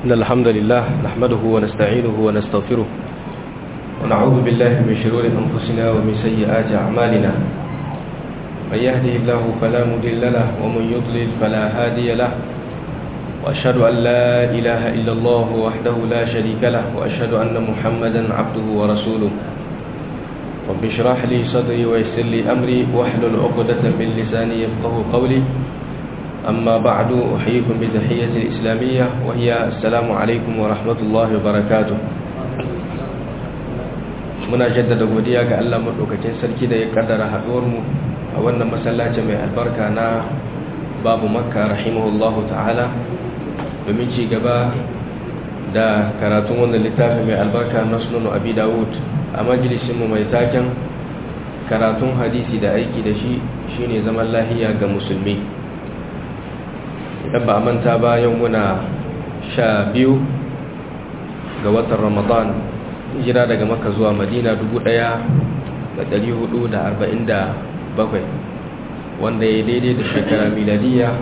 إن الحمد لله نحمده ونستعينه ونستغفره ونعوذ بالله من شرور أنفسنا ومن سيئات أعمالنا من يهده الله فلا مضل له ومن يضلل فلا هادي له وأشهد أن لا إله إلا الله وحده لا شريك له وأشهد أن محمدا عبده ورسوله رب اشرح لي صدري ويسر لي أمري واحلل عقدة من لساني يفقه قولي أما بعد أحييكم بتحية الإسلامية وهي السلام عليكم ورحمة الله وبركاته muna jaddada godiya ga Allah madaukakin sarki da ya kaddara haɗuwar mu a wannan masallaci mai albarka na babu makka rahimahullahu ta'ala domin ci gaba da karatun wannan littafi mai albarka na sunan abi dawud a majalisinmu mai taken karatun hadisi da aiki da shi shine zaman lahiya ga musulmi idan ba a manta ba yau muna sha biyu ga watan ramadan hijira daga maka zuwa madina bakwai, wanda ya daidai da shekara miladiya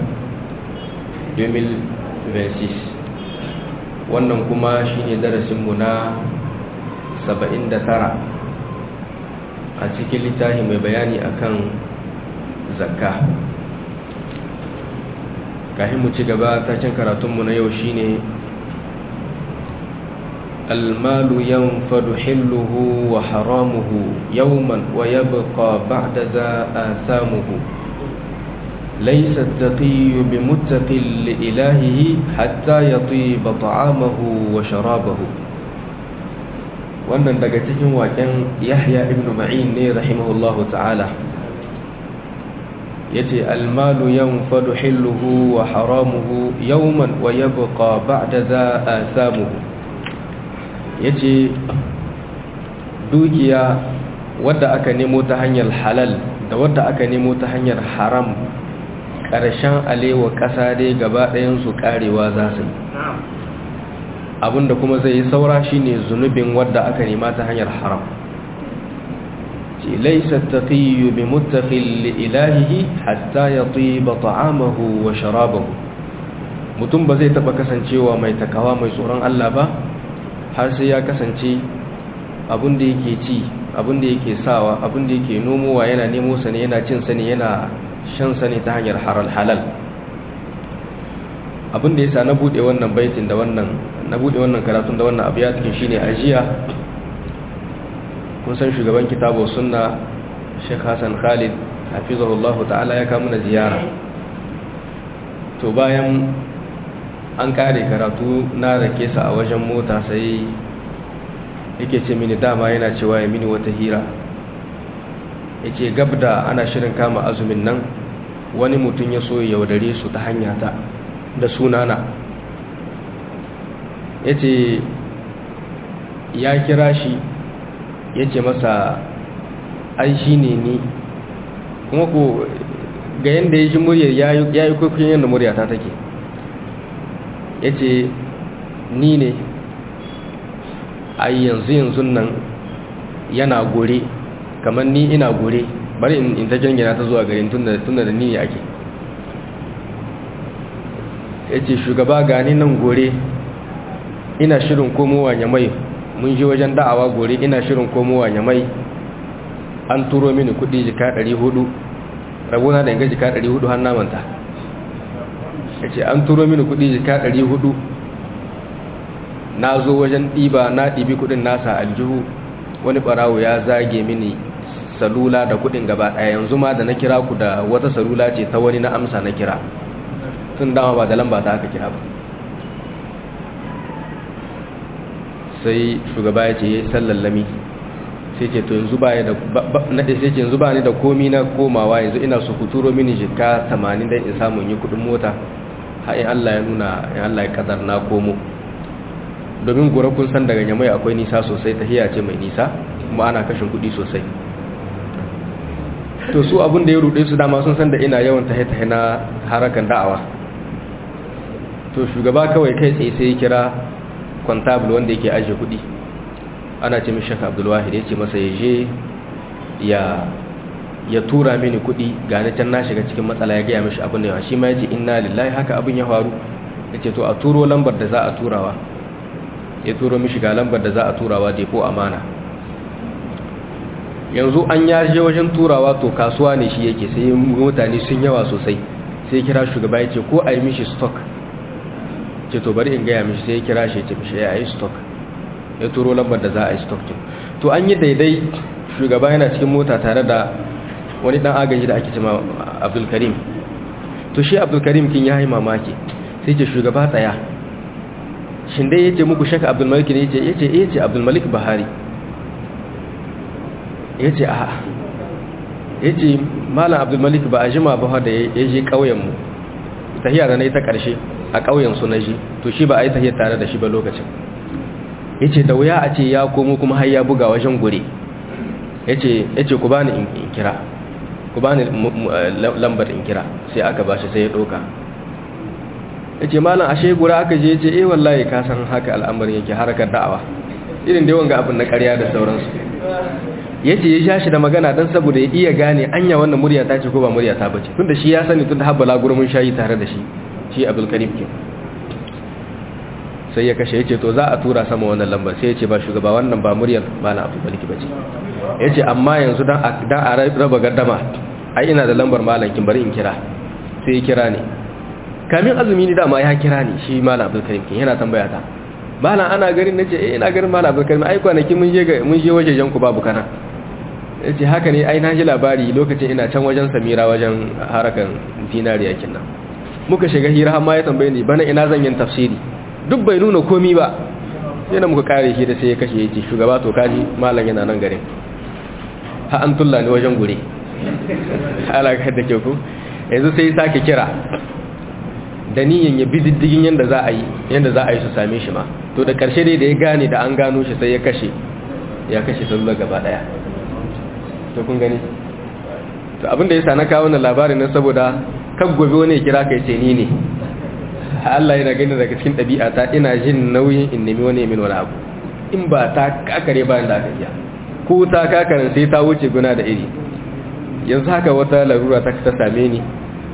2026 wannan kuma shine darasinmu na 79 a cikin littafi mai bayani akan zakka kafin mu ci gaba taken karatunmu na yau shine المال ينفد حله وحرامه يوما ويبقى بعد ذا آثامه ليس التقي بمتق لإلهه حتى يطيب طعامه وشرابه wannan daga cikin waken yahya ibn ma'in ne rahimahullahu ta'ala yace almalu yanfadu hilluhu wa haramuhu yawman wa yabqa ba'da za asamuhu yace dukiya wadda aka nemo ta hanyar halal da wadda aka nemo ta hanyar haram ƙarshen alewa ƙasa dai gaba ɗayansu ƙarewa za su yi abinda kuma zai yi saura shine zunubin wadda aka nema ta hanyar haram ce laisa taqiyyu bi muttaqil li ilahihi hatta yatiba ta'amahu wa sharabahu mutum ba zai taba kasancewa mai takawa mai tsoron Allah ba har sai ya kasance abin da yake ci abin da yake sawa abin da yake nomowa yana nemo sa ne yana cin sa ne yana shan sa ne ta hanyar halal halal abin da yasa na bude wannan baitin da wannan na bude wannan karatun da wannan abu ya cikin shine ajiya kun san shugaban kitabu sunna Sheikh Hassan Khalid hafizahullah ta'ala ya kawo mana ziyara to bayan an kare karatu na rake sa a wajen mota sai yake ce mini dama yana cewa ya mini wata hira yace gabda ana shirin kama azumin nan wani mutum ya so ya yaudare su ta hanya ta da sunana ya ce ya kira shi ya ce masa ai shi ne ni kuma ko ga yadda ya shi muryar ya yi kwaikwayon yadda muryata take ya ce ni ne ai yanzu yanzu nan yana gore kamar ni ina gore bari in ta jangina ta zuwa garin tun da ni ake ya ce shugaba gani nan gore ina shirin komowa nyamai mun ji wajen da'awa gore ina shirin komowa nyamai an turo mini kudi jika 400 rabona da inga jika 400 har namanta ya ce an turo mini kudi jika 400 na zo wajen ɗiba na ɗibi kudin nasa aljihu wani ɓarawo ya zage mini salula da kudin gaba ɗaya yanzu ma da na kira ku da wata salula ce ta wani na amsa na kira tun dama ba da lamba ta aka kira ba sai shugaba ya ce ya yi sallallami sai ce to yanzu ba da naɗe sai ce yanzu ba ni da komi na komawa yanzu ina su kuturo mini jika 80 don in samun yi kudin mota hain Allah ya nuna in Allah ya kadar na komo domin gura kun san daga nyamai akwai nisa sosai ta hiya ce mai nisa kuma ana kashin kudi sosai to su abin da ya rude su dama sun san da ina yawan tahe-tahe na harakan da'awa to shugaba kawai kai tsaye sai ya kira kwantabul wanda yake ajiye kudi ana ce mishi shaka abdulwahid ya ce masa ya je ya tura mini kudi ga na can na shiga cikin matsala ya gaya mishi abin da yawa shi ma ya ce inna lillahi haka abin ya faru ya ce to a turo lambar da za a turawa ya turo mishi ga lambar da za a turawa depo amana yanzu an yaje wajen turawa to kasuwa ne shi yake sai mutane sun yawa sosai sai kira shugaba ya ce ko a yi mishi stock ce to bari in gaya mishi sai ya kira shi ya ce mishi ya yi stock ya turo lambar da za a yi stock to an yi daidai shugaba yana cikin mota tare da wani dan agaji da ake cima abdulkarim to shi abdulkarim kin ya yi mamaki sai ce shugaba tsaya shin dai yace muku shaka abdulmalik ne yace yace yace abdulmalik bahari yace a yace malam abdulmalik ba a jima ba da ya je kauyen mu tahiya da nayi ta karshe a kauyen su naji to shi ba a yi tahiya tare da shi ba lokacin yace da wuya a ce ya komo kuma har ya buga wajen gure yace yace ku bani in kira ku bani lambar in kira sai aka bashi sai ya doka yace malam ashe gura aka je yace eh wallahi ka san haka al'amarin yake harakar da'awa irin da wanga abin na ƙarya da sauransu yace ya sha shi da magana dan saboda ya iya gane anya wannan murya ta ce ko ba murya ta bace tunda shi ya sani tunda habbala gurumin shayi tare da shi shi Abdul Karim kin sai ya kashe yace to za a tura sama wannan lambar sai yace ba shugaba wannan ba muryar malam Abdul Malik bace yace amma yanzu dan dan a raba gaddama ai ina da lambar malam kin bari in kira sai ya kira ne kamin azumi ni dama ya kira ni shi malam Abdul Karim kin yana tambaya ta malam ana garin nace eh ina garin malam Abdul Karim ai kwanaki mun je mun je wajejen ku babu kana yace haka ne ai na ji labari lokacin ina can wajen Samira wajen harakan dinariya kinnan muka shiga hira har ma ya tambaye ni bana ina zan yin tafsiri duk bai nuna komi ba yana muka kare shi da sai ya kashe yace shugaba to kaji malam yana nan garin ha an tulla ni wajen gure alaka da ke ku yanzu sai ya sake kira da niyan ya bi diddigin yanda za a yi yanda za a yi su same shi ma to da karshe dai da ya gane da an gano shi sai ya kashe ya kashe sallar gaba daya to kun gani to abinda ya sa na kawo wannan labarin nan saboda kan gobe wani ya kira kai ce ni ne Allah yana gani daga cikin ɗabi'ata ina jin nauyin in nemi wani min wani abu in ba ta kakare bayan da aka iya ko ta kakarin sai ta wuce guna da iri yanzu haka wata larura ta ta same ni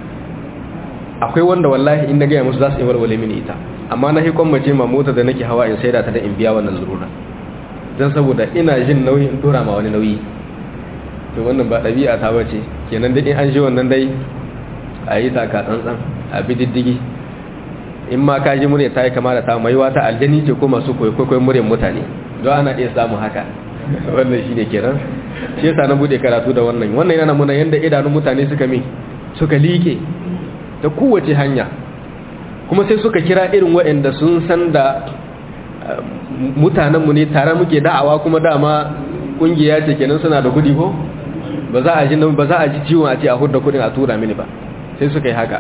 akwai wanda wallahi in na gaya musu za su yi warware mini ita amma na hikon mace ma mota da nake hawa in saida ta da in biya wannan larura don saboda ina jin nauyin in tura ma wani nauyi to wannan ba ɗabi'a ta bace kenan dai in an ji wannan dai a yi taka tsantsan a bi diddigi in ma ka ji murya ta yi kama da ta mai wata aljani ce ko masu kwaikwayon muryar mutane don ana iya samun haka wannan shi ne kenan shi yasa na bude karatu da wannan wannan yana muna yadda idanun mutane suka mi suka liƙe ta kowace hanya kuma sai suka kira irin waɗanda sun san da mutanenmu ne tare muke da'awa kuma dama ƙungiya ce kenan suna da kudi ko ba za a ji ba za a ji ciwon a ce a hudda kudin a tura mini ba sai suka yi haka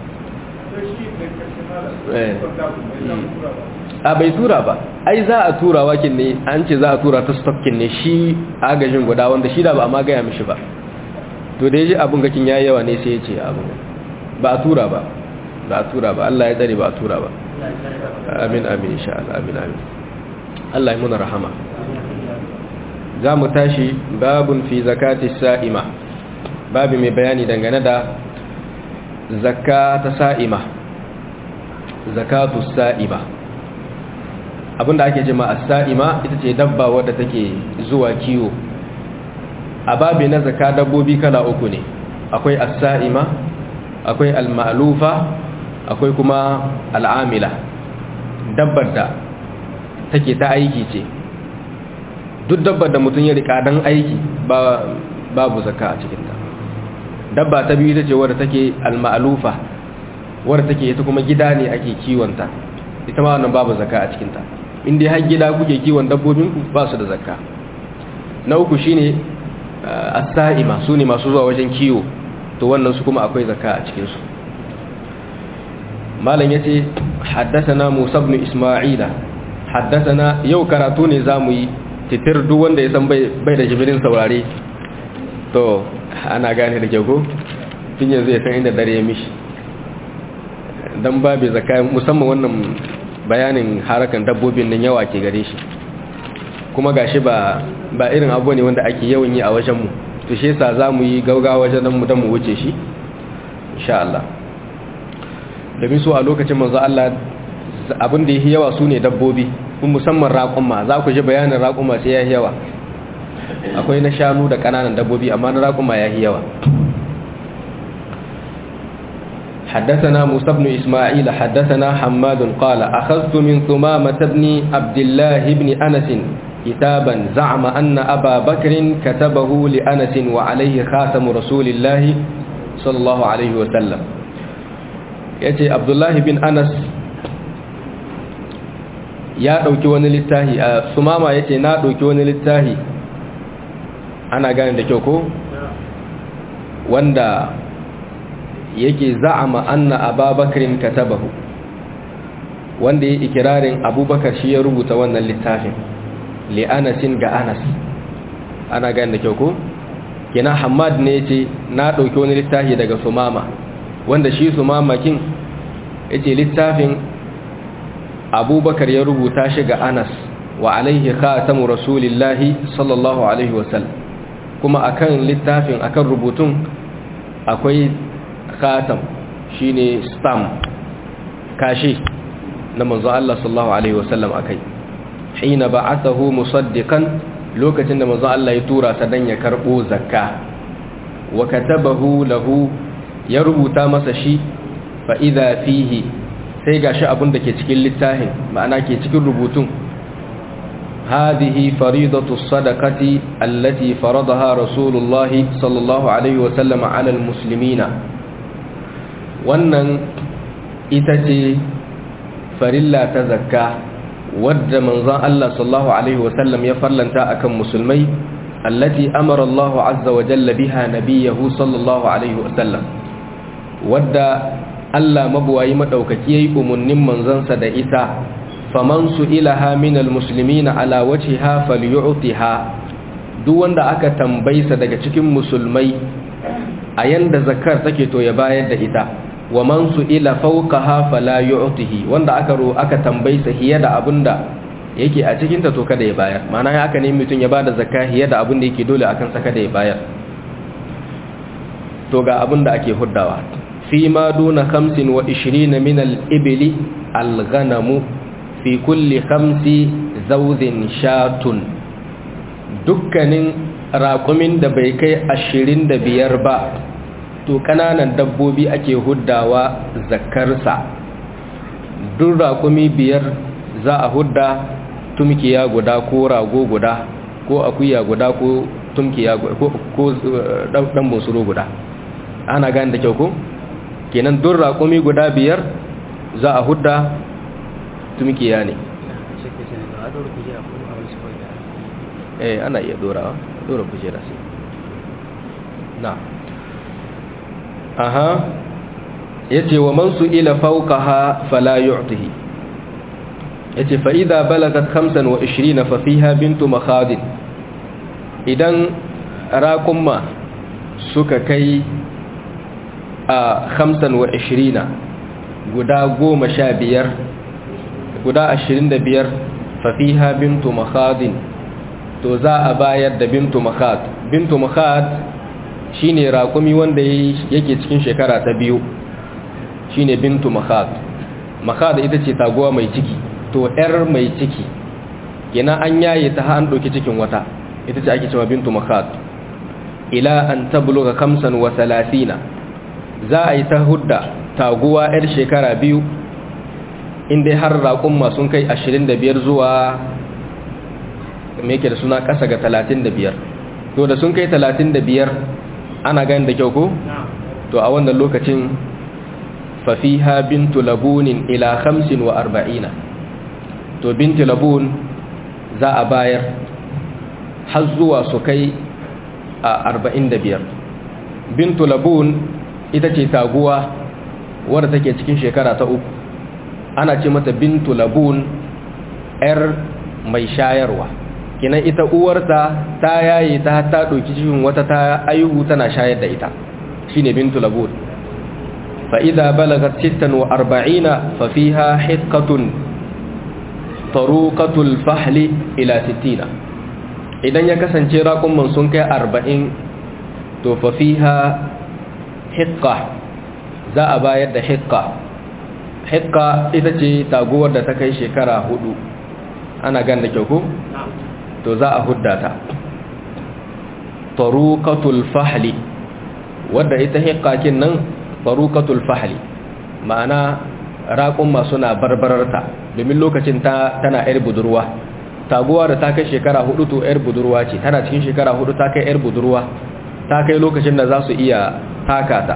a bai tura ba ai za a tura wakin ne an ce za a tura ta stokkin ne shi agajin guda wanda shi da ba a ma gaya mishi ba to da ya ji abin gakin ya yawa ne sai ya ce abin ba a tura ba ba a tura ba Allah ya tsare ba a tura ba amin amin insha Allah amin amin Allah ya muna rahama za mu tashi babun fi zakati sa'ima babu mai bayani dangane da zakka ta sa'ima zakatu sa'ima abinda ake jima a sa'ima ita ce dabba wadda take zuwa kiwo a babi na zakka dabbobi kala uku ne akwai as-sa'ima akwai al-ma'lufa akwai kuma al'amila dabbar da take ta aiki ce duk dabbar da mutum ya rika dan aiki babu zakka a cikinta dabba ta biyu ita ce wadda take al-ma'lufa wadda take ita kuma gida ne ake kiwonta ita ma wannan babu zakka a cikinta in dai har gida kuke kiwon dabbobin ku ba su da zakka na uku shine as-sa'ima su ne masu zuwa wajen kiwo to wannan su kuma akwai zakka a cikin su malam yace haddathana Musa ibn Isma'ila haddathana yau karatu ne zamu yi titir duk wanda ya san bai bai da jibirin saurare to ana gane da kyau ko tun yanzu ya san inda dare ya mishi dan babu zakka musamman wannan bayanin harakan dabbobin nan yawa ke gare shi kuma gashi ba ba irin abu ne wanda ake yawan yi a wajen mu to shi yasa zamu yi gaugawa wajen mu dan mu wuce shi insha Allah domin su a lokacin manzo Allah abin da yake yawa su ne dabbobi kun musamman raƙumma za ku ji bayanin raƙumma sai ya yawa akwai na shanu da ƙananan dabbobi amma na raƙumma ya yawa حدثنا موسى بن إسماعيل حدثنا حماد قال أخذت من ثمامة بن عبد الله بن أنس كتابا زعم أن أبا بكر كتبه لأنس وعليه خاتم رسول الله صلى الله عليه وسلم يأتي عبد الله بن أنس ya ɗauki wani littahi a sumama ya ce na ɗauki wani littahi ana gane da kyau ko wanda yake za'ama anna ababakarin katabahu wanda ya ikirarin abubakar shi ya rubuta wannan littafin li anasin ga anas ana gane da kyau ko kina hamad ne ce na ɗauki wani littafi daga sumama wanda shi sumama kin ya ce littafin abubakar ya rubuta shi ga anas wa alaihi khatamu rasulillahi sallallahu alaihi wasallam kuma akan littafin akan rubutun akwai khatam shine stamp kashi na manzo Allah sallallahu alaihi wasallam akai hina ba'athahu musaddiqan lokacin da manzo Allah ya tura sa dan ya karbo zakka wa katabahu lahu ya rubuta masa shi fa idha fihi sai gashi abin da ke cikin littafin ma'ana ke cikin rubutun هذه فريضة الصدقة التي فرضها رسول الله صلى الله عليه وسلم على المسلمين wannan ita ce farilla ta zakka wadda manzon Allah sallallahu alaihi wasallam ya farlanta akan musulmai allati amara Allah azza wa jalla biha nabiyahu sallallahu alaihi wasallam wadda Allah mabuwayi madaukaki yayi umunnin manzansa da ita faman su'ilaha minal muslimina ala wajhiha falyu'tiha duk wanda aka tambaysa daga cikin musulmai a yanda zakar take to ya bayar da ita wa man su'ila fawqaha fala yu'tihi wanda aka ro aka tambaysa hiya da abinda yake a cikin ta to kada ya bayar ma'ana ya aka ne mutun ya bada zakka hiya da abinda yake dole akan sa kada ya bayar to ga abinda ake huddawa fi ma duna 25 min al-ibli al-ghanamu fi kulli khamsi zawdin shatun dukkanin raƙumin da bai kai ashirin da biyar ba to ƙananan dabbobi ake huddawa zakarsa duk raƙumi biyar za a hudda tumkiya guda ko rago guda ko akuya guda ko tumkiya ko ɗan busuro guda ana gani da kyau ko kenan duk raƙumi guda biyar za a hudda tumkiya ne eh ana iya dorawa dora kujera sai na aha yace wa man su'ila fawqaha fala yu'tihi yace fa idza balagat 25 fa fiha bintu makhadin idan raqumma suka kai a 25 guda 15 guda 25 fa fiha bintu makhadin to za a bayar da bintu makhad bintu makhad shine raƙumi wanda yake cikin shekara ta biyu shine bintu makhad makhad ita ce taguwa mai ciki to yar mai ciki yana an yaye ta an ɗauki cikin wata ita ce ake cewa bintu makhad ila an tabluga kamsan wa salasina za a yi ta hudda taguwa yar shekara biyu inda har raƙumma sun kai 25 zuwa me yake da suna ƙasa ga 35 to da sun kai 35 ana gani da kyau ko to a wannan lokacin fafiha bintu labunin ila 45 to bintu labun za a bayar har zuwa su kai a 45 bintu labun ita ce taguwa wadda take cikin shekara ta uku ana ce mata bintu labun 'yar mai shayarwa kinan ita uwarta ta yaye ta ta ɗauki cikin wata ta aihu tana shayar da ita shine bintu labun fa idza balagat 46 fa fiha hiqqatun taruqatul fahli ila 60 idan ya kasance raƙumman sun kai 40 to fa fiha hiqqa za a bayar da hiqqa hikka ita ce taguwar da ta kai shekara hudu ana gan da kyau ko to za a hudda ta taruqatul fahli wadda ita hikkakin nan taruqatul fahli ma'ana raƙumma suna barbararta domin lokacin ta tana yar budurwa taguwa da ta kai shekara hudu to yar budurwa ce tana cikin shekara hudu ta kai yar budurwa ta kai lokacin da za su iya taka ta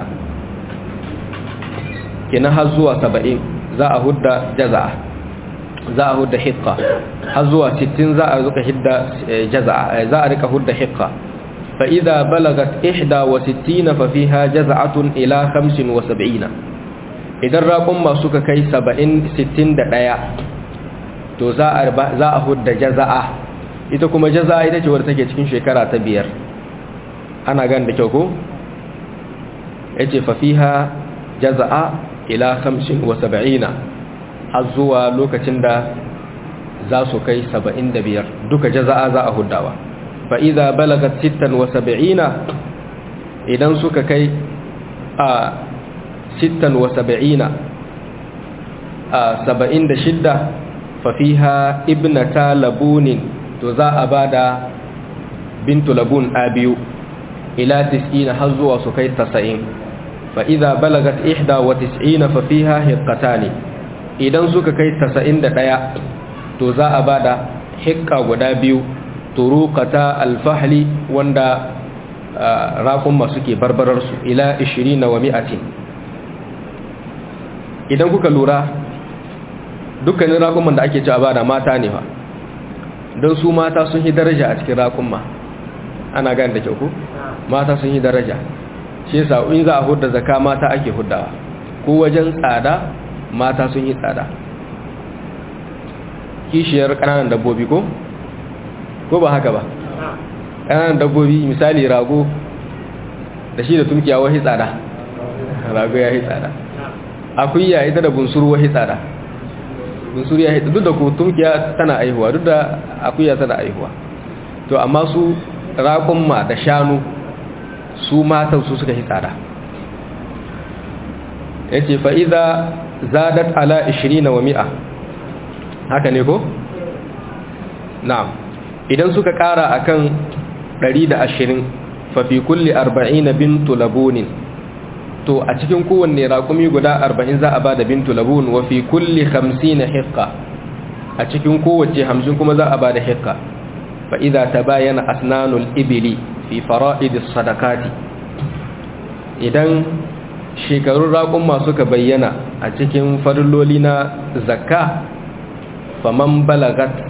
kina har zuwa saba'in za a hudda jaza'a za a hudda hikka har zuwa sittin za a zuka hidda jaza'a za a rika hudda hikka fa idza balagat ihda wa sittina fa fiha jaza'atun ila khamsin wa sab'ina idan raƙun masu ka kai saba'in sittin da ɗaya to za a hudda jaza'a ita kuma jaza'a ita ce wadda take cikin shekara ta biyar ana gan da kyau ko ya ce fafiha jaza'a ila hamsin wa saba'ina har zuwa lokacin da za su kai saba'in da biyar duka jaza'a za a huddawa fa'iza balagat sittan wa saba'ina idan suka kai a sittan wa saba'ina a saba'in da shidda fafiha ibnata labunin to za a ba da bintu labun a biyu ila tis'ina har zuwa su kai tasa'in fa idza balagat ihda wa tis'ina fa fiha hiqqatani idan suka kai tasa'in da ɗaya to za a bada hiqqa guda biyu turuqata alfahli wanda raƙun masu ke barbarar su ila 20 wa mi'atin idan kuka lura dukkanin raƙuman da ake ci a bada mata ne fa don su mata sun yi daraja a cikin raƙumma ana gani da kyau ku mata sun yi daraja shi yasa in za a hudda zaka mata ake huddawa ko wajen tsada mata sun yi tsada kishiyar kananan dabbobi ko ko ba haka ba kananan dabbobi misali rago da shi da tunkiya wahi tsada rago ya yi tsada akuya ita da bunsuru wahi tsada bunsuru ya duk da ku tunkiya tana aihuwa duk da akuya tana aihuwa to amma su raƙumma da shanu su matan su suka yi tsada ya ce fa'iza zadat ala 20 wa mi'a haka ne ko? na'am idan suka ƙara a kan 120 fafi kulle 40 bintu labunin to a cikin kowanne raƙumi guda 40 za a ba da bintu labun wa fi kulle 50 hikka a cikin kowace 50 kuma za a ba da hikka fa'iza ta bayana asnanul ibili fi fara'idis sadakati idan shekarun raƙumma suka bayyana a cikin farilloli na zakka faman balagat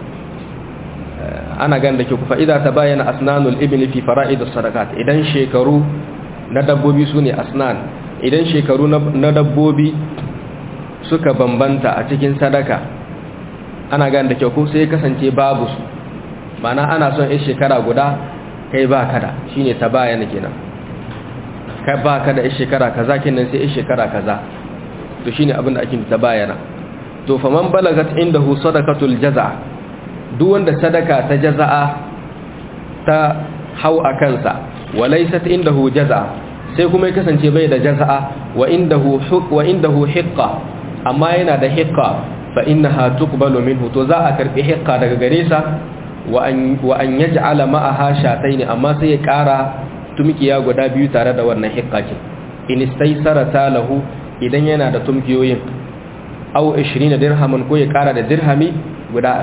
ana gan da ke ku fa'ida ta bayyana asnanul ibili fi fara'idis sadakat idan shekaru na dabbobi su ne asnan idan shekaru na dabbobi suka bambanta a cikin sadaka ana gan da ke ku sai kasance babu su mana ana son in shekara guda kai ba kada shine ta bayana kenan kai ba kada in shekara kaza kenan sai in shekara kaza to shine abin da ake ta bayana to faman balagat indahu sadaqatul jazaa duk wanda sadaka ta jazaa ta hau a kansa walaysat indahu jazaa sai kuma ya kasance bai da jazaa wa indahu wa indahu hiqqa amma yana da hiqqa fa innaha tuqbalu minhu to za a karbi hiqqa daga gare sa wa an yaj'ala ma'aha shatayn amma sai ya kara tumkiya guda biyu tare da wannan hiqqakin in istaysarata lahu idan yana da tumkiyoyin aw 20 dirhaman ko ya kara da dirhami guda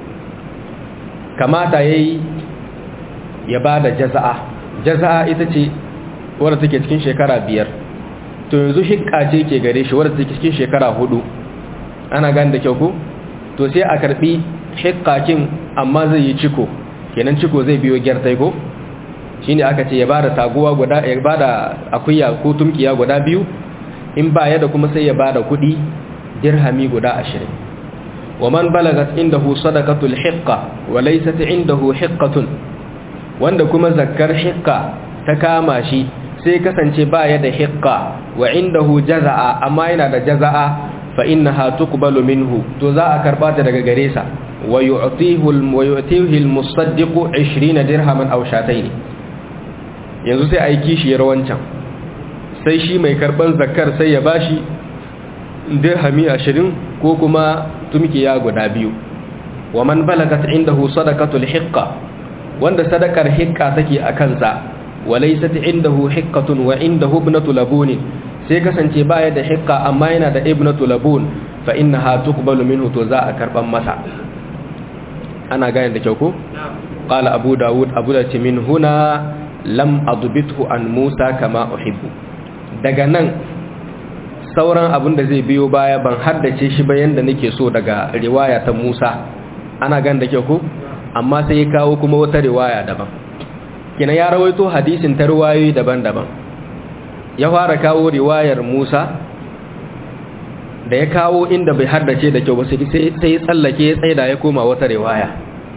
20 kamata yayi ya bada jaza'a jaza'a ita ce wadda take cikin shekara biyar to yanzu hiqqa ce ke gare shi wadda take cikin shekara hudu ana gane da kyau ko to sai a karbi hikkakin amma zai yi ciko kenan ciko zai biyo gyartai ko shine aka ce ya bada taguwa guda ya bada akuya ko tumkiya guda biyu in ba ya da kuma sai ya bada kudi dirhami guda 20 waman balagat indahu sadaqatul hiqqa wa laysat indahu hiqqatun wanda kuma zakkar hiqqa ta kama shi sai kasance ba ya da hiqqa wa indahu jazaa amma yana da jazaa fa innaha tuqbalu minhu to za a karba ta daga gare sa wa yu'tihu wa yu'tihi al-musaddiq 20 dirhaman aw shatayn yanzu sai ai kishiyar wancan sai shi mai karban zakar sai ya bashi dirhami ashirin ko kuma tumkiya guda biyu wa man balagat indahu sadaqatul hiqqa wanda sadakar hiqqa take a kansa walaysat indahu hiqqatun wa indahu ibnatu labun sai kasance baya da hiqqa amma yana da ibnatu labun fa innaha tuqbalu minhu to za a karban masa ana gane da kyau ko qala abu daud abu da ce min huna lam adbithu an musa kama uhibbu daga nan sauran abin da zai biyo baya ban haddace shi ba yanda nake so daga riwaya ta musa ana gane da kyau ko amma sai ya kawo kuma wata riwaya daban kina ya rawaito hadisin ta riwayoyi daban-daban ya fara kawo riwayar Musa da ya kawo inda bai haddace da kyau ba sai sai ya tsallake ya tsaida ya koma wata riwaya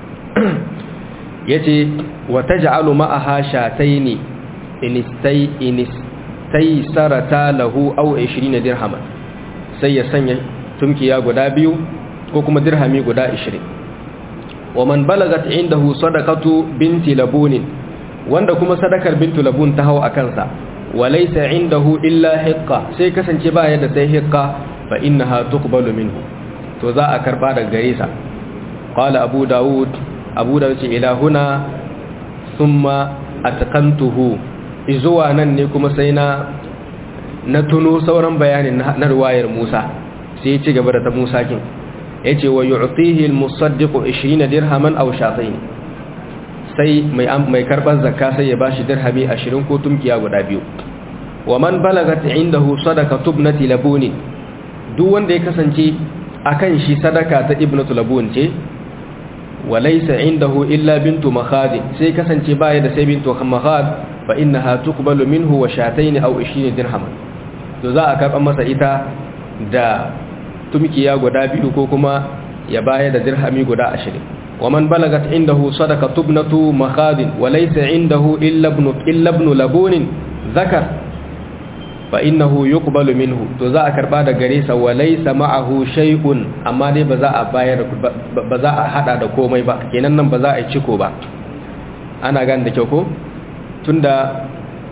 yace wa taj'alu ma'aha shataini inistai inistai sarata lahu aw 20 dirhama sai ya sanya tumkiya guda biyu ko kuma dirhami guda 20 wa man balagat indahu sadaqatu binti labunin wanda kuma sadakar bintu labun ta hau a kansa walaysa indahu illa hiqqa sai kasance ba yadda sai hiqqa fa innaha tuqbalu minhu to za a karba daga gare sa qala abu daud abu daud ce ila huna thumma atqantuhu izuwa nan ne kuma sai na na tuno sauran bayanin na riwayar Musa sai ya ci gaba da ta Musa kin yace wa yu'tihi al-musaddiqu 20 dirhaman aw shatayn sai mai mai karban zakka sai ya bashi dirhami 20 ko tumkiya guda biyu wa man balagat indahu sadaqatu ibnati labuni duk wanda ya kasance akan shi sadaka ta ibnatu labun ce walaysa indahu illa bintu makhad sai kasance baya da sai bintu makhad fa innaha tuqbalu minhu wa shatayn aw 20 dirhaman to za a karban masa ita da tumkiya guda biyu ko kuma ya baya da dirhami guda 20 ومن بلغت عنده صدقة ابنة مخاض وليس عنده إلا ابن, إلا ابن لبون ذكر فإنه يقبل منه تزاء كربا دا غريسا وليس معه شيء أما دي بزاء باير بزاء حدا دا كومي با كينان نم بزاء چكو با أنا غان دا چوكو تندا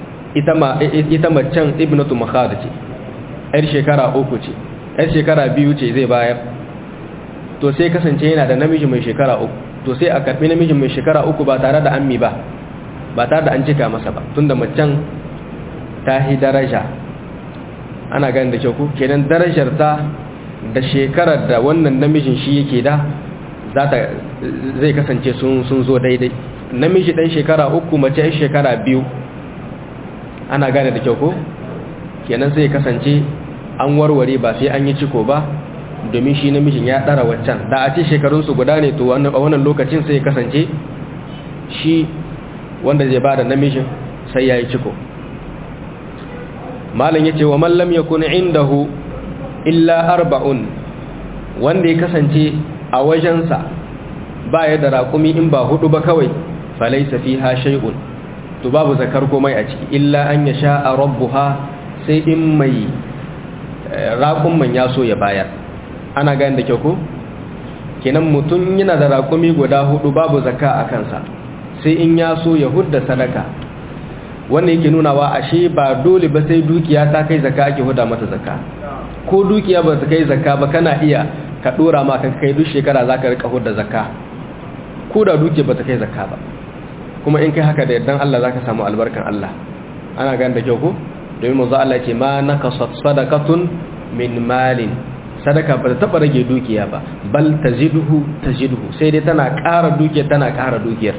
ita macen ibnatu makhad ce yar shekara uku ce yar shekara biyu ce zai bayar to sai kasance yana da namiji mai shekara uku to sai a karbi namijin mai shekara uku ba tare da ammi ba ba tare da an cika masa ba tunda macen ta hi daraja ana ganin da kyau ku kenan darajar ta da shekarar da wannan namijin shi yake da za ta zai kasance sun sun zo daidai namiji dan shekara uku mace yan shekara biyu ana gane da kyau ko kenan sai kasance an warware ba sai an yi ciko ba domin shi namijin ya ɗara waccan da a ce shekarunsu guda ne to a wannan lokacin sai kasance shi wanda zai ba da namijin sai ya yi ciko malin ya ce wa mallam ya kuna indahu illa arba'un wanda ya kasance a wajensa ba ya da raƙumi in ba hudu ba kawai falaisa fi ha shai'un to babu zakar komai a ciki illa an ya sha a rabbuha sai in mai raƙumman ya so ya bayar ana gani da kyau ko kenan mutum yana da raƙumi guda hudu babu zakka a kansa sai in ya so ya hudda sadaka wanda yake nunawa ashe ba dole ba sai dukiya ta kai zakka ake huda mata zakka ko dukiya ba ta kai zakka ba kana iya ka dora ma kan kai duk shekara zaka rika hudda zakka ko da dukiya ba ta kai zakka ba kuma in kai haka da yardan Allah zaka samu albarkan Allah ana gani da kyau ko domin manzo Allah ce ma nakasat sadaqatun min malin sadaka ba ta taba rage dukiya ba bal taziduhu taziduhu sai dai tana ƙara dukiyar tana ƙara dukiyar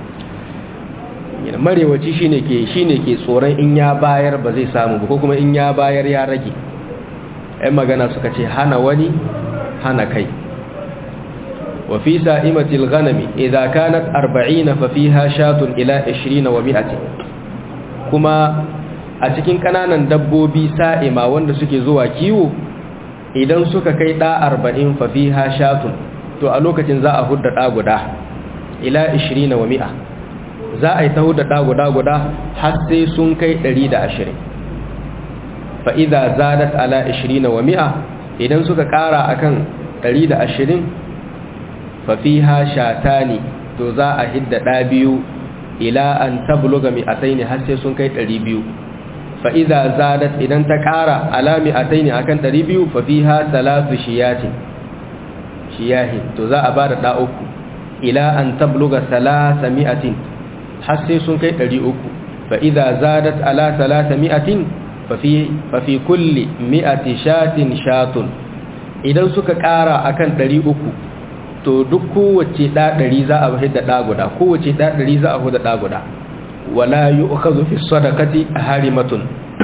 marewaci shine ke shine ke tsoron in ya bayar ba zai samu ba ko kuma in ya bayar ya rage ai magana suka ce hana wani hana kai wa fi sa'imatil ghanami idza kanat 40 fa fiha shatun ila 20 wa 100 kuma a cikin kananan dabbobi sa'ima wanda suke zuwa kiwo idan suka kai ɗa arba'in fafi ha shatun to a lokacin za a hudda ɗa guda ila ishirin wa mi'a za a yi ta hudda ɗa guda guda har sai sun kai ɗari da ashirin fa'iza zadat ala ishirin wa mi'a idan suka ƙara a kan ɗari da ashirin fafi ha shata ne to za a hidda ɗa biyu ila an tabluga mi'atai ne har sai sun kai ɗari biyu fa idza zadat idan ta ƙara alami ataini akan 200 fa fiha salatu shiyatin shiyahin to za a bada da uku ila an tabluga salasa mi'atin har sai sun kai 300 fa idza zadat ala salasa mi'atin fa fi fa fi kulli mi'ati shatin shatun idan suka ƙara akan 300 to duk kowace da 100 za a hidda da guda kowace da 100 za a hudda da guda wala yu'khadhu fi sadaqati harimatun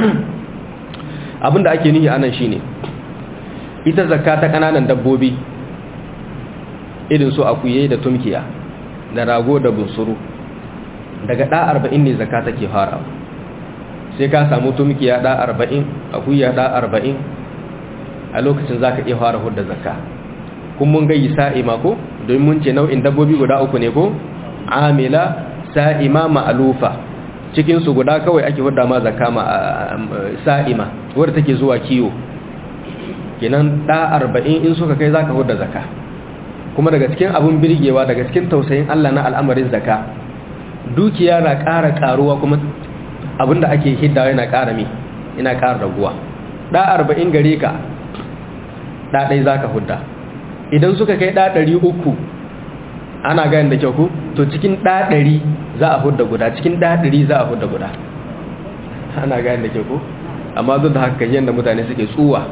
abinda ake nihi anan shine ita zakka ta kananan dabbobi irin su akuye da tumkiya da rago da bunsuru daga da 40 ne zakka take fara sai ka samu tumkiya da 40 akuya da 40 a lokacin zaka iya fara hudda zakka kun mun ga sa'ima ko don mun ce nau'in dabbobi guda uku ne ko amila sa'ima ma'alufa cikin su guda kawai ake hudda ma zakka ma sa'ima wadda take zuwa kiwo kenan da 40 in suka kai zaka hudda zakka kuma daga cikin abun birgewa daga cikin tausayin Allah na al'amarin zakka dukiya na ƙara ƙaruwa kuma abinda ake hiddawa yana ƙara mi yana ƙara raguwa da 40 gare ka da dai zaka hudda idan suka kai da 300 ana gani da kyau ku to cikin ɗaɗari za a hudda guda cikin ɗaɗari za a hudda guda ana gani da kyau ku amma duk da haka yadda mutane suke tsuwa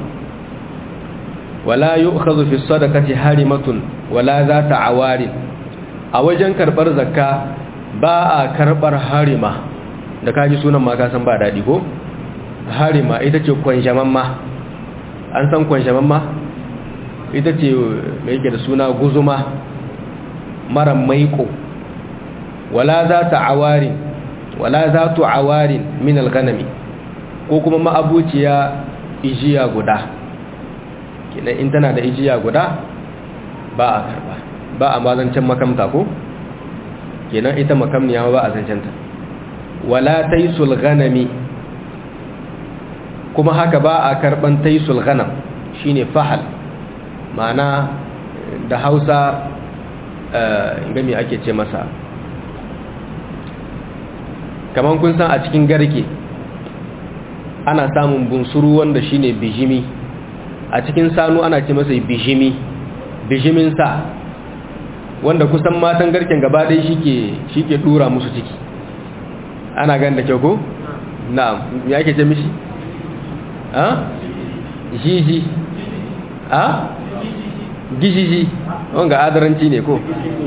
wala yi ukazu fi sadakati harimatun wala za ta awari a wajen karɓar zakka ba a karɓar harima da kaji sunan ma kasan ba daɗi ko harima ita ce kwanshaman ma an san kwanshaman ma ita ce mai yake da suna guzuma mara maiko wala za ta awarin wala za tu awarin min alganami ko kuma ma'abuciya ijiya guda kenan in tana da ijiya guda ba a karba ba a mazancen makamta ko kenan ita makamniya ba a zancenta wala taisul ganami kuma haka ba a karban taisul ganam shine fahal ma'ana da hausa gami ake ce masa kamar kun san a cikin garke ana samun bunsuru wanda shine bijimi a cikin sanu ana ce masa bijimi bijimin sa wanda kusan matan garken gaba ɗaya shi ke ɗura musu ciki ana gan da kyau ko? na'am ya ake ce mishi? ha? jiji ha? gijiji wanga adaranci ne ko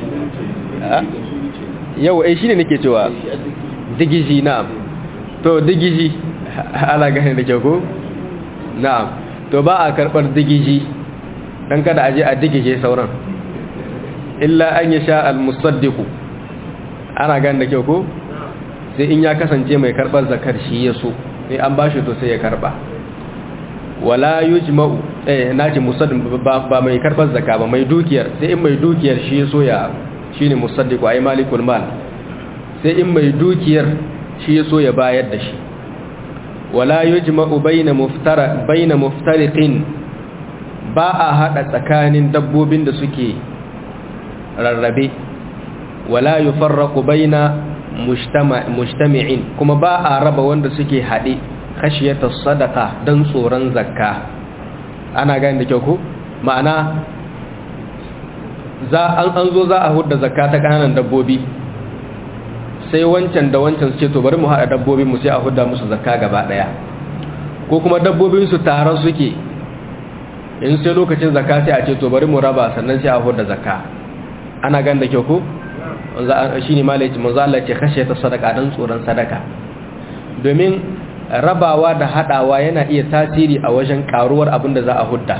yau ai shine nake cewa digiji na'am to digiji ala gane da kyau ko na'am to ba a karbar digiji dan kada aje a digije sauran illa an yasha al-musaddiq ana gane da kyau ko sai in ya kasance mai karbar zakar shi ya so sai an bashi to sai ya karba wala yujma'u eh naji musaddiq ba mai karbar zakka ba mai dukiyar sai in mai dukiyar shi yaso ya shine musaddiqu ay malikul mal sai in mai dukiyar shi yaso ya bayar da shi wala yujma'u baina muftara baina muftariqin ba a hada tsakanin dabbobin da suke rarrabe wala yufarraqu baina mujtama mujtami'in kuma ba a raba wanda suke hade khashiyata sadaka dan tsoron zakka ana gani da kyau ko ma'ana za an an zo za a hudda zakka ta kananan dabbobi sai wancan da wancan su ce to bari mu haɗa dabbobin mu sai a hudda musu zakka gaba ɗaya ko kuma dabbobin su taron suke in sai lokacin zakka sai a ce to bari mu raba sannan sai a hudda zakka ana gani da kyau ko shi ne malaci manzo Allah ce kashe ta sadaka dan tsoron sadaka domin rabawa da hadawa yana iya tasiri a wajen karuwar abin da za a hudda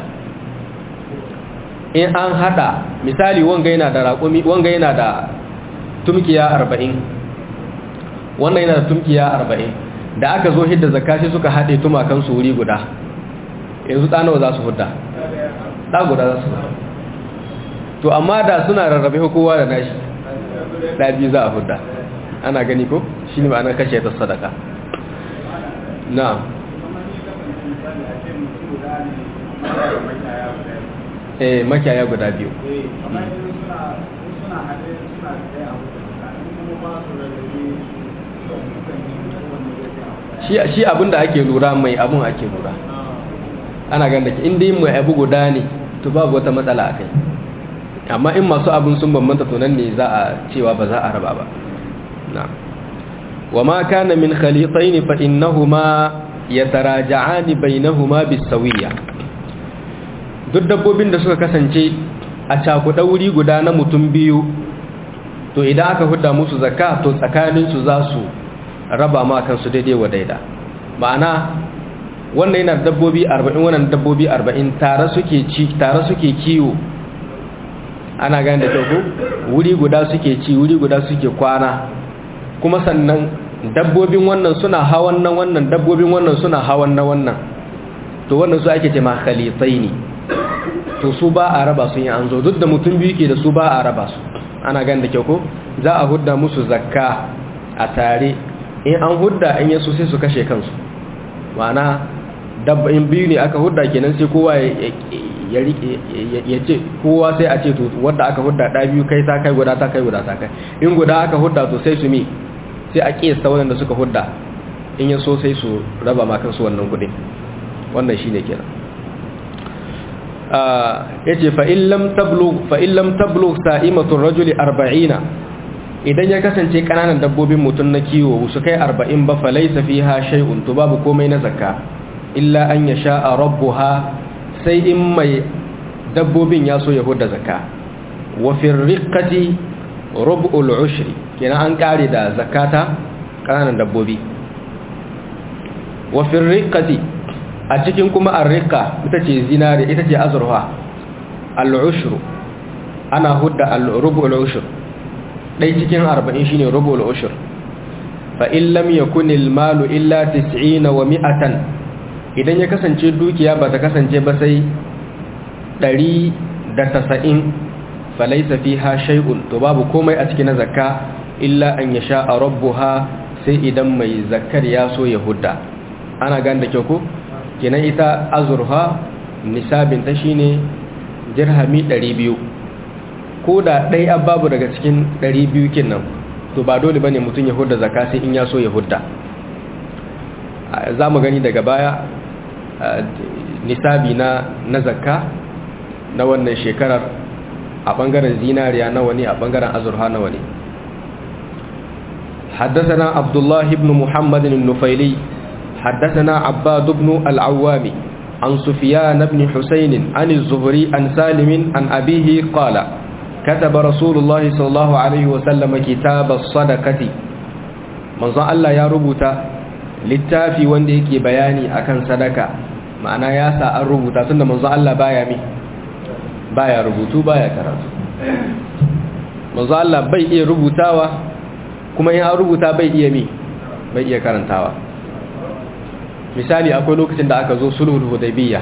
in an hada misali wanga yana da raƙumi wanga yana da tumkiya 40 wannan yana da tumkiya 40 da aka zo hidda zakka sai suka hade tumakan su wuri guda yanzu da nawa za su hudda da guda za su hudda to amma da suna rarrabe kowa da nashi da biyu za a hudda ana gani ko shine ma'anar kashe ta sadaka na eh makiyaya guda biyu shi shi abinda ake lura mai abun ake lura ana ganin da in dai mai abu guda ne to babu wata matsala akai amma in masu abun sun bambanta to nan ne za a cewa ba za a raba ba na'am وما كان من خليطين فإنهما يتراجعان بينهما بالسوية duk dabbobin da suka kasance a cakuɗa wuri guda na mutum biyu to idan aka hudda musu zakka to tsakaninsu za su raba ma kansu daidai wa daida ma'ana wannan yana dabbobi 40 wannan dabbobi 40 tare suke ci tare suke kiwo ana gane da kyau wuri guda suke ci wuri guda suke kwana kuma sannan dabbobin wannan suna hawan na wannan dabbobin wannan suna hawan na wannan to wannan su ake ce ma khalitaini to su ba a raba su yin an zo duk da mutum biyu ke da su ba a raba su ana gan da kyau ko za a hudda musu zakka a tare in an hudda in yaso sai su kashe kansu ma'ana dabbobin biyu ne aka hudda kenan sai kowa ya rike ya ce kowa sai a ce to wanda aka hudda da biyu kai ta kai guda ta kai guda ta kai in guda aka hudda to sai su mi sai a kiyasta waɗanda suka hudda in ya so sai su raba ma kansu wannan kudin wannan shine kenan ya ce fa'illam tablo sa'imatun rajuli arba'ina idan ya kasance ƙananan dabbobin mutum na kiwo su kai arba'in ba falai safi ha shai'un to babu komai na zakka illa an ya sha a rabu ha sai in mai dabbobin ya so ya hudda zakka wafin rikati rubu'ul ushri kenan an kare da zakata kananan dabbobi wa firriqati a cikin kuma arriqa ita ce zinare ita ce azurfa al-ushru ana hudda al-rubu'ul ushur dai cikin 40 shine rubu'ul ushur fa in lam yakun al-malu illa 90 wa 100 idan ya kasance dukiya ba ta kasance ba sai 190 falaisa fiha shay'un to babu komai a cikin zakka illa an yasha rabbuha sai idan mai zakkar ya so ya hudda ana gan da kyau ko kenan ita azurha nisabin ta shine dirhami 200 ko da dai babu daga cikin 200 kin nan to ba dole bane mutun ya hudda zakka sai in ya so ya hudda za mu gani daga baya nisabi na na zakka na wannan shekarar a bangaren zinariya nawa ne a bangaren azurha nawa ne حدثنا عبد الله بن محمد النفيلي حدثنا عباد بن العوام عن سفيان بن حسين عن الزهري عن سالم عن أبيه قال كتب رسول الله صلى الله عليه وسلم كتاب الصدقة من ظن الله يا ربوتا littafi wanda yake bayani akan sadaka ma'ana ya sa an rubuta tunda manzo Allah baya mi baya rubutu baya karatu manzo Allah bai iya rubutawa kuma in an rubuta bai iya mi bai iya karantawa misali akwai lokacin da aka zo sulhul hudaybiyya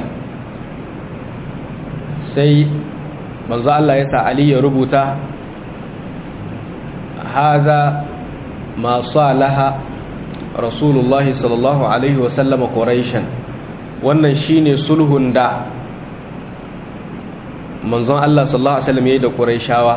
sai manzo Allah ya sa Ali ya rubuta haza ma salaha rasulullah sallallahu alaihi wasallam quraishan wannan shine sulhun da manzon Allah sallallahu alaihi wasallam yayi da quraishawa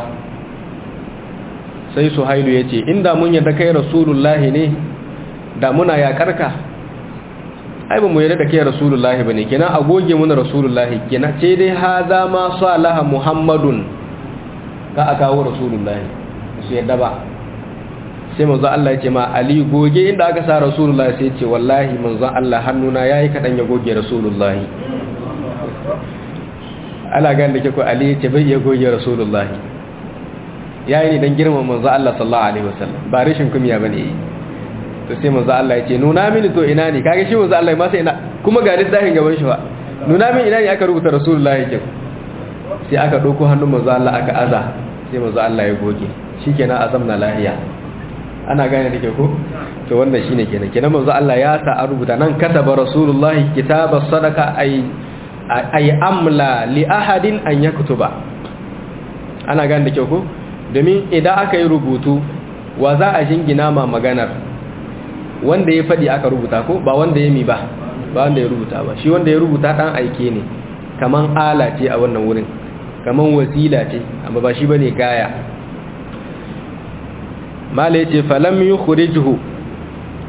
sai suhailu yace inda mun yadda kai rasulullahi ne da muna yakarka ai ba mu yarda da kai rasulullahi bane kenan a goge mun rasulullahi kenan ce dai haza ma salaha muhammadun ka aka kawo rasulullahi su yadda ba sai manzo Allah ya ce ma ali goge inda aka sa rasulullahi sai ce wallahi manzo Allah hannuna yayi kadan ya goge rasulullahi ala ga da ko ali ya ce bai ya goge rasulullahi yayi ne dan girman manzo Allah sallallahu alaihi wasallam ba rishin kumiya bane to sai manzo Allah ya ce nuna mini to ina ne kage shi manzo Allah ma sai ina kuma ga littafin gaban shi ba nuna mini ina ne aka rubuta rasulullahi kin sai aka dauko hannun manzo Allah aka aza sai manzo Allah ya goge shikenan azamna lahiya ana gane dake ko to wannan shine kenan kenan manzo Allah ya sa an rubuta nan kataba rasulullahi kitaba sadaka ay ay amla li ahadin an yaktuba ana gane dake ko domin idan aka yi rubutu wa za a jingina ma maganar wanda ya faɗi aka rubuta ko ba wanda ya mi ba ba wanda ya rubuta ba shi wanda ya rubuta ɗan aike ne kaman ala ce a wannan wurin kaman wasila ce amma ba shi bane gaya mala yace falam yukhrijuhu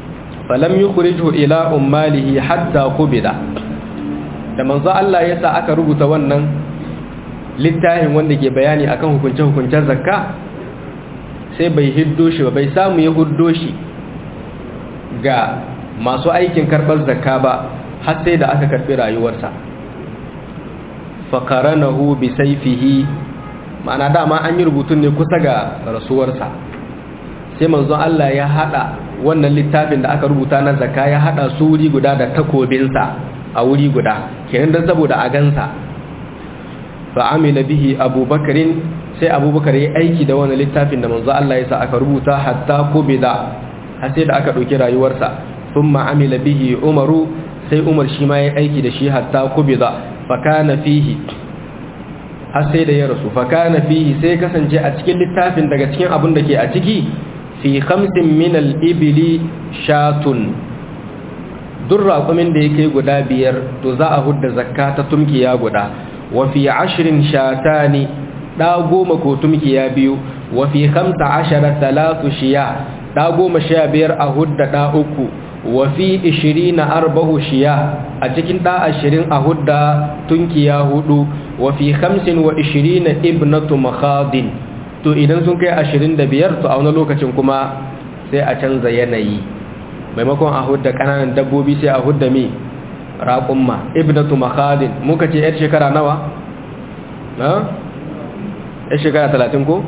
falam yukhrijhu ila ummalihi hatta qubida da manzo Allah ya sa aka rubuta wannan littafin wanda ke bayani akan hukunce-hukuncen zakka sai bai hiddo shi ba bai samu ya huddo shi ga masu aikin karɓar zakka ba har sai da aka karɓi rayuwarsa faƙaranahu bi saifihi ma'ana dama an yi rubutun ne kusa ga rasuwarsa sai manzon Allah ya haɗa wannan littafin da aka rubuta na zakka ya haɗa su wuri guda da takobinsa a wuri guda kenan don saboda a gansa fa'amila bihi abubakarin sai abubakar ya aiki da wani littafin da manzo Allah ya sa aka rubuta hatta kubida har sai da aka ɗauki rayuwarsa sun ma'amila bihi umaru sai umar shi ma ya aiki da shi hatta kubida fakana fihi har sai da ya rasu fakana fihi sai kasance a cikin littafin daga cikin abin da ke a ciki fi khamsin min al-ibli shatun duk raƙumin da ya kai guda biyar to za a hudda zakka ta tumkiya guda wa fi ashirin shatani ɗa goma ko tumkiya biyu wa fi hamsa ashara talatu shiya ɗa goma sha biyar a hudda ɗa uku wa fi ishirina arbahu shiya a cikin ɗa ashirin a hudda tunkiya hudu wa fi hamsin wa ishirina ibnatu makhadin to idan sun kai ashirin da biyar to a wani lokacin kuma sai a canza yanayi maimakon a hudda ƙananan dabbobi sai a hudda mi raƙumma ibnatu makhadin muka ce 'yar shekara nawa? na? 'yar shekara talatin ko?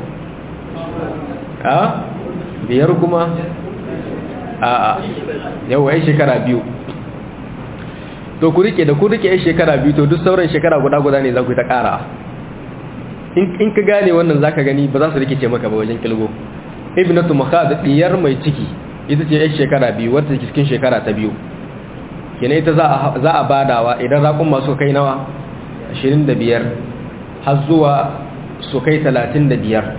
a? biyar kuma? a a yawa 'yar shekara biyu to ku rike da ku rike 'yar shekara biyu to duk sauran shekara guda-guda ne za ku ta ƙara in ka gane wannan za ka gani ba za su rikice maka ba wajen kilgo ibnatu makhad diyar mai ciki ita ce 'yar shekara biyu wadda cikin shekara ta biyu kina ita za a badawa idan raƙun masu kai nawa 25 har zuwa su kai 35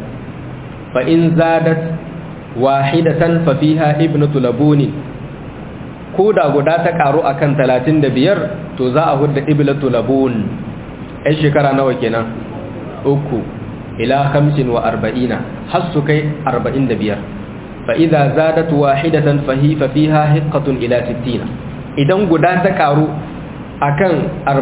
fa in zadat wahidatan fa fiha ibnatu labunin ko da guda ta karu akan 35 to za a hudda ibnatu labun ai shekara nawa kenan uku ila 45 har su kai 45 fa idza zadat wahidatan fa hi fa fiha hiqqatun ila 60 idan guda ta karu akan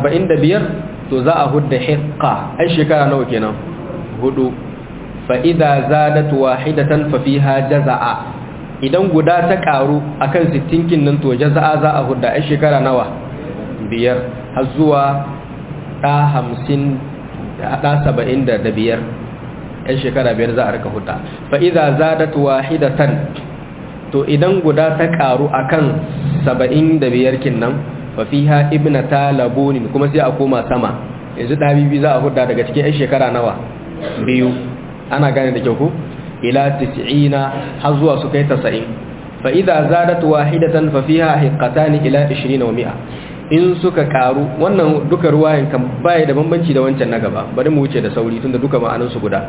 45 to za a hudda hiqqa ai shekara nawa kenan hudu fa idza zadat wahidatan fa fiha jazaa idan guda ta karu akan 60 kin nan to jazaa za a hudda ai shekara nawa biyar har zuwa da 50 da 75 ai shekara biyar za a rika hudda fa idza zadat wahidatan to idan guda ta karu akan saba'in da biyar kinnan fafiha ibnata labunin kuma sai a koma sama yanzu ɗabibi za a hudda daga cikin 'yan shekara nawa biyu ana gane da kyau ku ila tis'ina har zuwa su kai tasa'in fa idza zadat wahidatan fa fiha hiqatan ila 20 wa mi'a in suka karu wannan duka ruwayan kan baya da bambanci da wancan na gaba bari mu wuce da sauri tunda duka ma'anan su guda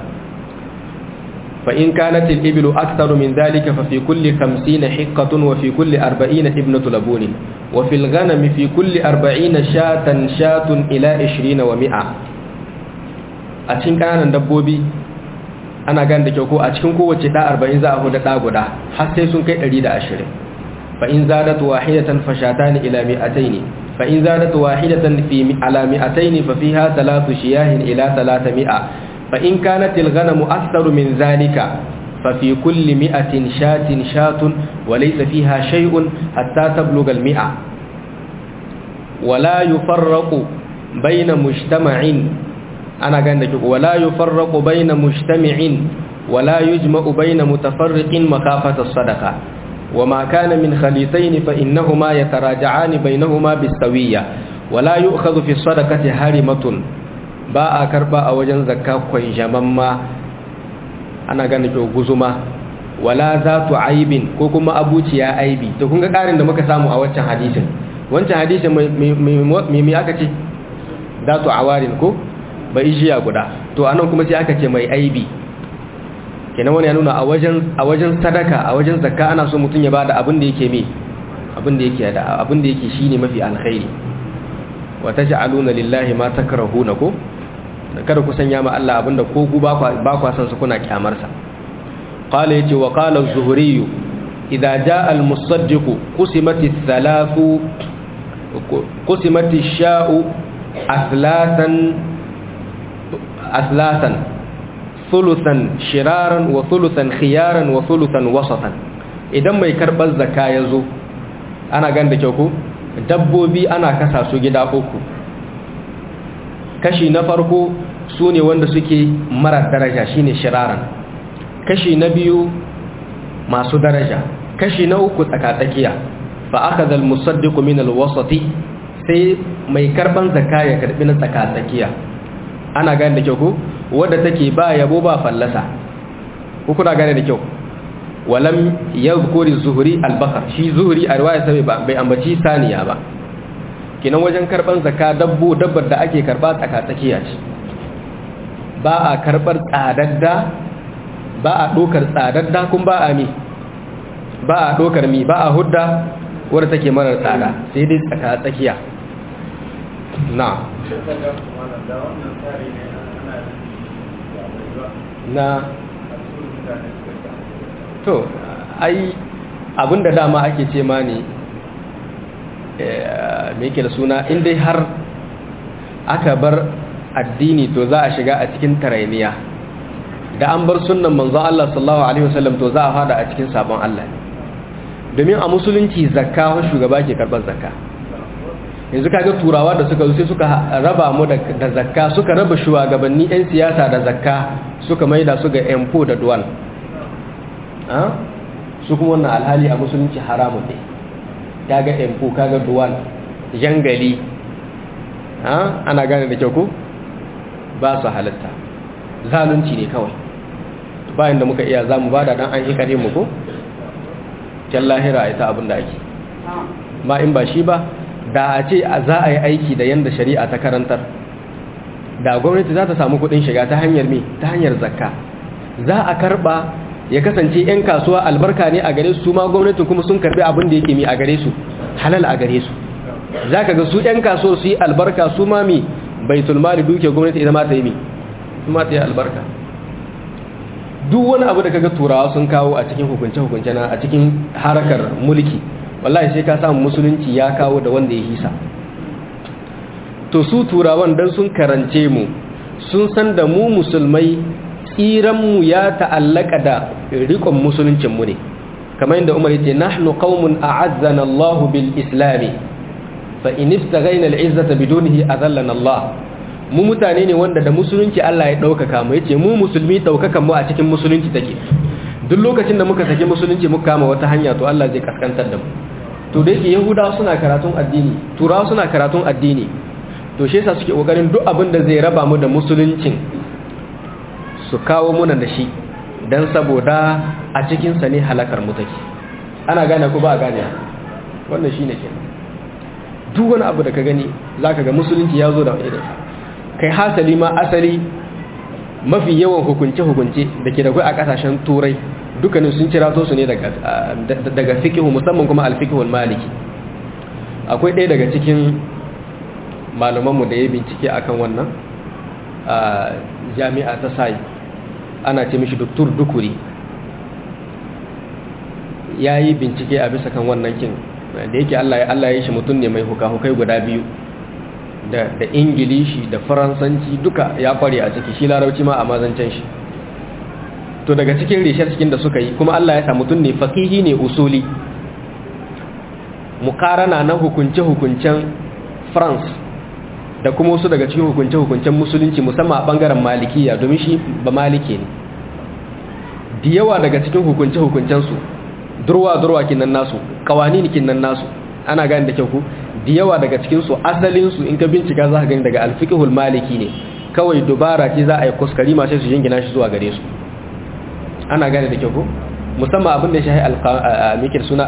فإن كانت الإبل أكثر من ذلك ففي كل خمسين حقة وفي كل أربعين ابنة لبون وفي الغنم في كل أربعين شاة شاة إلى عشرين ومئة أتشين كان دبوبي أنا قان دكيوكو أتشين كو وچتا أربعين زا أهو دتا قدا حتى سن كي أريد أشرين فإن زادت واحدة فشاتان إلى مئتين فإن زادت واحدة في على مئتين ففيها ثلاث شياه إلى ثلاثمائة فإن كانت الغنم أكثر من ذلك ففي كل مئة شاة شاة وليس فيها شيء حتى تبلغ المئة ولا يفرق بين مجتمع أنا قلت ولا يفرق بين مجتمع ولا يجمع بين متفرق مخافة الصدقة وما كان من خليطين فإنهما يتراجعان بينهما بالسوية ولا يؤخذ في الصدقة هارمة ba a karba a wajen zakka kwanjamamma ana gane to guzuma wala za tu aibin ko kuma abuciya aibi to kun ga karin da muka samu a wancan hadisin wancan hadisin mai aka ce za tu awarin ko ba ijiya guda to anan kuma sai aka ce mai aibi kenan wani ya nuna a wajen a wajen sadaka a wajen zakka ana so mutum ya bada abin da yake me abin da yake da abin da yake shine mafi alkhairi wa taj'aluna lillahi ma takrahuna ko kada ku sanya ma Allah abinda ko ku ba kwa san su kuna kyamar sa qala yace wa qala az-zuhri idza jaa al-musaddiq qusimat ath-thalathu qusimat ash-sha'u athlatan athlatan thuluthan shiraran wa thuluthan khiyaran wa thuluthan wasatan idan mai karbar zakka yazo ana ganda kyau ko dabbobi ana kasa su gida uku kashi na farko su ne wanda suke mara daraja shine shiraran kashi na biyu masu daraja kashi na uku tsakatsakiya fa akhadha al-musaddiq min al-wasati sai mai karban zakka ya karbi na tsakatsakiya ana gane da kyau ko wanda take ba yabo ba fallasa ko kuna gane da kyau walam yadhkuri zuhri al-bakar shi zuhri a riwaya sai bai ambaci saniya ba kinan wajen karban zakka dabbo dabbar da ake karba tsakatsakiya ce ba a karbar tsadadda ba a dokar tsadadda kun ba a mi ba a dokar mi ba a hudda wadda take marar tsada sai dai tsakatsakiya na na to ai abinda dama ake ce ma ne me yake da suna inda har aka bar addini to za a shiga a cikin tarainiya da an bar sunnan manzon Allah sallallahu alaihi wasallam to za a fada a cikin sabon Allah domin a musulunci zakka wa shugaba ke karbar zakka yanzu kaga turawa da suka sai suka raba mu da zakka suka raba shugabanni yan siyasa da zakka suka maida su ga empo da duwan su kuma wannan alhali a musulunci haramun ne kaga empo kaga duwan jangali ana gane da kyau ko ba su halatta zalunci ne kawai bayan da muka iya za mu ba da dan an hikare mu ko can lahira ita abin da ake ma in ba shi ba da a ce za a yi aiki da yadda shari'a ta karantar da gwamnati za ta samu kudin shiga ta hanyar me ta hanyar zakka za a karba ya kasance 'yan kasuwa albarka ne a gare su ma gwamnatin kuma sun karbi abin da yake mi a gare su halal a gare su za ka ga su 'yan kasuwa su yi albarka su ma mi baitul mali duke gwamnati ita ma ta yi mi su ma ta yi albarka duk wani abu da kaga turawa sun kawo a cikin hukunce-hukunce na a cikin harakar mulki wallahi sai ka samu musulunci ya kawo da wanda ya hisa to su turawan dan sun karance mu sun san da mu musulmai tsiranmu ya ta'allaka da rikon musuluncinmu ne kamar yadda umar yace nahnu qaumun a'azzana Allahu bil islami fa in istaghayna al izzata bidunihi azallana Allah mu mutane ne wanda da musulunci Allah ya daukaka mu yace mu musulmi daukakan mu a cikin musulunci take duk lokacin da muka saki musulunci muka kama wata hanya to Allah zai kaskantar da mu to da yake yahudawa suna karatun addini turawa suna karatun addini to shi yasa suke kokarin duk abin da zai raba mu da musuluncin su kawo muna da shi dan saboda a cikin sa ne halakar mu take ana gane ko ba gane wannan shine kenan duk wani abu da ka gani zaka ga musulunci ya zo da irin kai hasali ma asali mafi yawan hukunce-hukunce da ke da kai a kasashen turai dukkanin sun cirato su ne daga fikihu musamman kuma alfikihun maliki akwai ɗaya daga cikin malamanmu da ya bincike akan wannan a jami'a ta sai ana ce mishi doktor dukuri ya yi bincike a bisa kan wannan kin da yake allah ya shi mutum ne mai hukahukai guda biyu da ingilishi da faransanci duka ya kware a ciki shi larauci ma a mazancen shi to daga cikin rishar cikin da suka yi kuma Allah ya sa mutum ne fakihi ne usuli mukarana na hukunce-hukuncen France da kuma wasu daga cikin hukunce-hukuncen musulunci musamman a bangaren malikiya domin shi ba maliki ne da yawa daga cikin hukunce-hukuncensu durwa-durwa kinan nasu kawani kinan nasu ana gani da kyau ku da yawa daga cikinsu asalinsu in ka bincika za ka gani daga alfikihul maliki ne kawai dubara ce za a yi kuskari masu su jingina shi zuwa gare su ana gane da kyau ko musamman abin da ya shahi mikir suna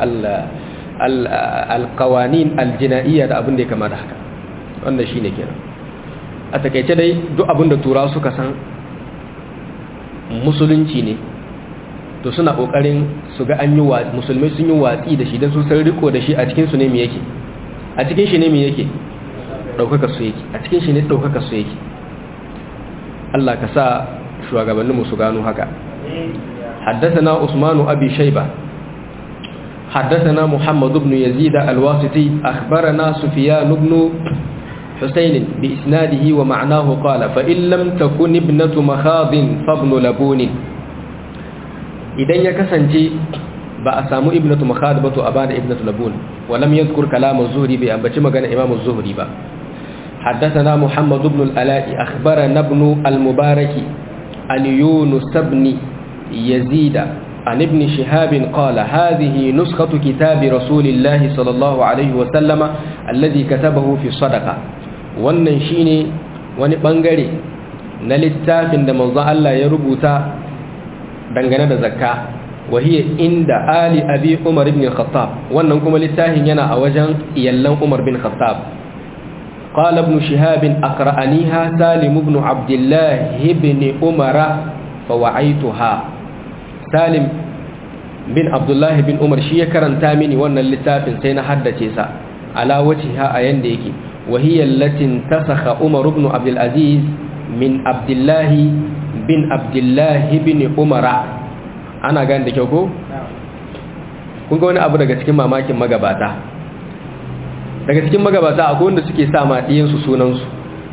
alkawanin aljina'iyya da abin da ya kama da haka wanda shi ne kenan a takaice dai duk abin da turawa suka san musulunci ne to suna kokarin su ga an yi musulmai sun yi watsi da shi don sun san riko da shi a cikin su ne me yake a cikin shi ne me yake daukaka su yake a cikin shi ne daukaka su yake Allah ka sa shugabanninmu su gano haka حدثنا عثمان أبي شيبة حدثنا محمد بن يزيد الواسطي أخبرنا سفيان بن حسين بإسناده ومعناه قال فإن لم تكن ابنة مخاض فابن لبون إذن يكسنجي بأسامو ابنة مخاض بتو أبان ابنة لبون ولم يذكر كلام الزهري بأنبتش مغانا إمام الزهري با حدثنا محمد بن الألاء أخبرنا ابن المبارك عن يونس بن يزيد عن ابن شهاب قال هذه نسخة كتاب رسول الله صلى الله عليه وسلم الذي كتبه في الصدقة wannan shine wani bangare na littafin da manzon Allah ya rubuta dangane da zakka wahiya inda ali abi umar ibn khattab wannan kuma littafin yana a wajen iyallan umar bin khattab قال ابن شهاب أقرأنيها سالم بن عبد الله بن عمر فوعيتها salim bin abdullahi bin umar shi ya karanta mini wannan littafin sai na haddace sa ala wajhiha a yanda yake wahiyar latin tasakha umar ibn abdul aziz min abdullahi bin abdullahi bin umara ana gane da kyau ko kun ga wani abu daga cikin mamakin magabata daga cikin magabata akwai wanda suke sa ma diyansu sunansu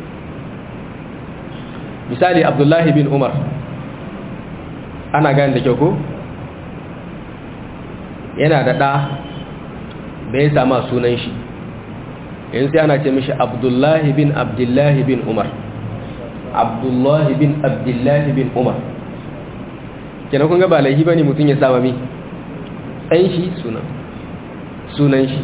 misali abdullahi bin umar ana gane da kyau ko yana da ɗa bai sama sunan shi yanzu sai ana ce mishi abdullahi bin abdullahi bin umar abdullahi bin abdullahi bin umar kenan kun ga ba laifi ba ne mutum ya sama mi ɗan shi sunan sunan shi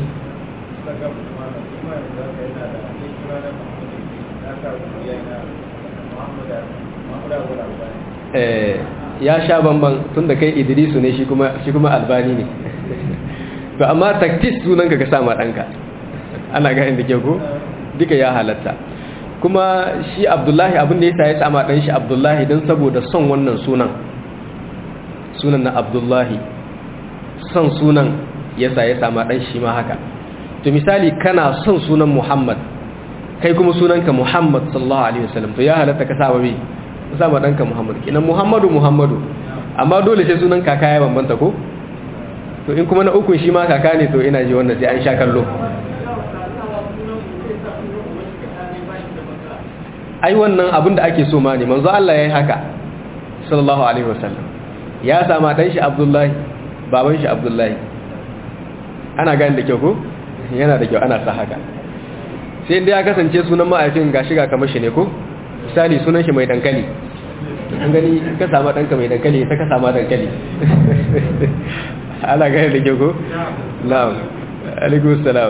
ya sha bamban tun da kai idrisu ne shi kuma albani ne to amma taktis sunanka ka sama ɗanka ana ganin da ke ko duka ya halatta kuma shi abdullahi abin da ya sa ya sama ɗan shi abdullahi don saboda son wannan sunan sunan na abdullahi son sunan ya sa ya sama ɗan shi ma haka to misali kana son sunan muhammad kai kuma sunanka muhammad sallallahu alaihi wasallam to ya halatta ka sama mai sama ɗanka muhammadu kinan muhammadu muhammadu amma dole sai sunan kaka ya bambanta ko to in kuma na ukun shi ma kaka ne to ina ji wannan sai an sha kallo ai wannan abin da ake so ma ne manzo Allah yayi haka sallallahu alaihi wasallam ya sama dan shi Abdullahi baban shi Abdullahi ana gani da kyau ko yana da kyau ana sa haka sai inda ya kasance sunan ma'aifin gashi ga kamar shi ne ko misali sunan shi mai dankali an gani ka sama danka mai dankali ta ka sama dankali ana gani da kyau ko na'am alaikum salam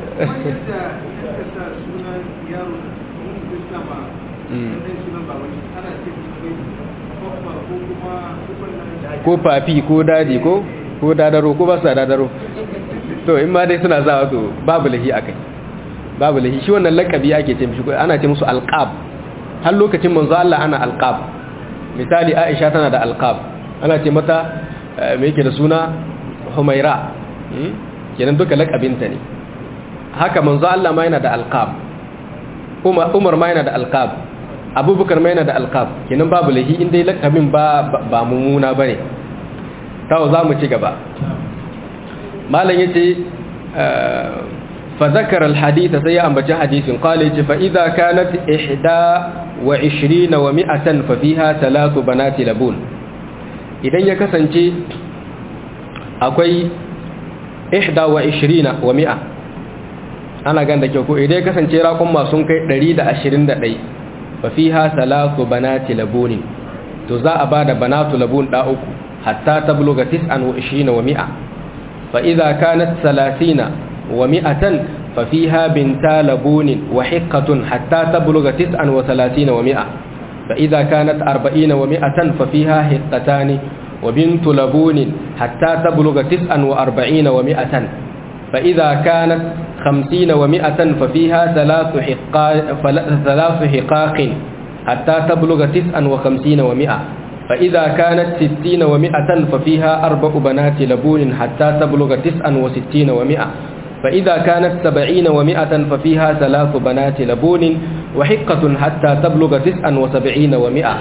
ko fafi ko daji ko ko dadaro ko ba su dadaro to in ma dai suna zawa to babu lahi akai babu lahi shi wannan lakabi ake ce mishi ana ce musu alqab har lokacin manzo Allah ana alqab misali Aisha tana da alqab ana ce mata me yake da suna Humaira kenan duka lakabinta ne haka manzo Allah ma yana da alqab Umar Umar ma yana da alqab Abubakar ma yana da alqab kenan babu lahi in dai lakabin ba ba mumuna bane tawo zamu ci gaba malam yace fa zakara alhadith sai ya ambaci hadisin qala yace fa idza kanat ihda wa 20 wa 100 fa fiha thalathu banati labun idan ya kasance akwai ihda wa 20 wa 100 ana ganda kyau ko idan ya kasance raƙon masu kai 121 fa fiha thalathu banati labun to za a bada banatu labun da uku hatta tabluga 29 wa 100 fa idza kanat 30 wa 100 fa fiha binta labun wa hiqqatun hatta tabluga 39 wa 100 fa idza kanat 40 wa 100 fa fiha hiqqatani wa bintu labun hatta tabluga 49 wa 100 فإذا كانت خمسين ومائة ففيها ثلاث حقاق, ثلاث حقاق حتى تبلغ تسعا وخمسين ومائة فإذا كانت ستين ومائة ففيها أربع بنات لبون حتى تبلغ تسعا وستين ومائة فإذا كانت سبعين ومائة ففيها ثلاث بنات لبون وحقة حتى تبلغ تسعا وسبعين ومائة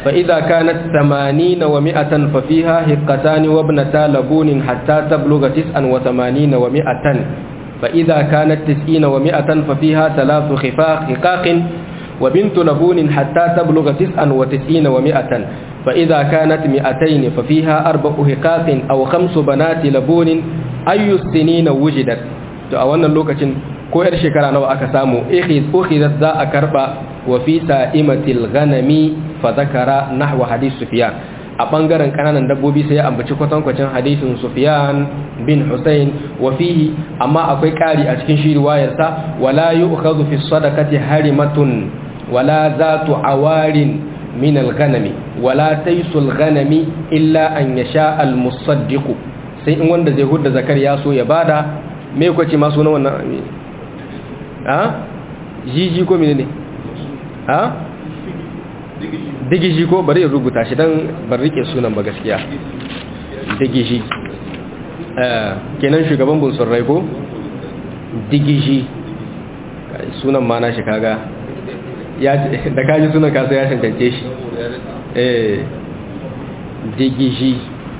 فإذا كانت ثمانين ومائة ففيها هقتان وابنتا لبون حتى تبلغ تسعا وثمانين ومائة فإذا كانت تسعين ومائة ففيها ثلاث خفاق حقاق وبنت لبون حتى تبلغ تسعا وتسعين ومائة فإذا كانت مئتين ففيها أربع حقاق أو خمس بنات لبون أي السنين وجدت أولا لوكة ko yar shekara nawa aka samu ukhidat za a karba wa fi sa'imatil ghanami fa zakara nahwa hadith sufyan a bangaren kananan dabbobi sai ya ambaci kwatankwacin hadisin sufyan bin husayn wa fihi amma akwai kari a cikin shi riwayar sa wala yu'khadhu fi sadaqati harimatun wala zatu awarin min al-ghanami wala taysul ghanami illa an yasha al-musaddiq sai in wanda zai hudda zakar ya so ya bada me kwace ma sunan wannan a jiji ko mene ne a digiji ko bari in rubuta shi don ban rike sunan ba gaskiya digiji kenan shugaban bunsun rai ko digiji sunan ma na shi kaga da kaji sunan kasa ya cancance shi eh digiji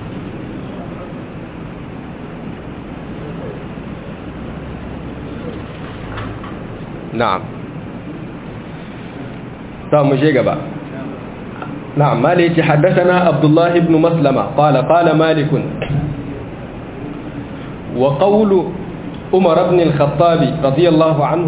نعم طب مشي غبا نعم مالك حدثنا عبد الله بن مسلمة قال قال مالك وقول عمر بن الخطاب رضي الله عنه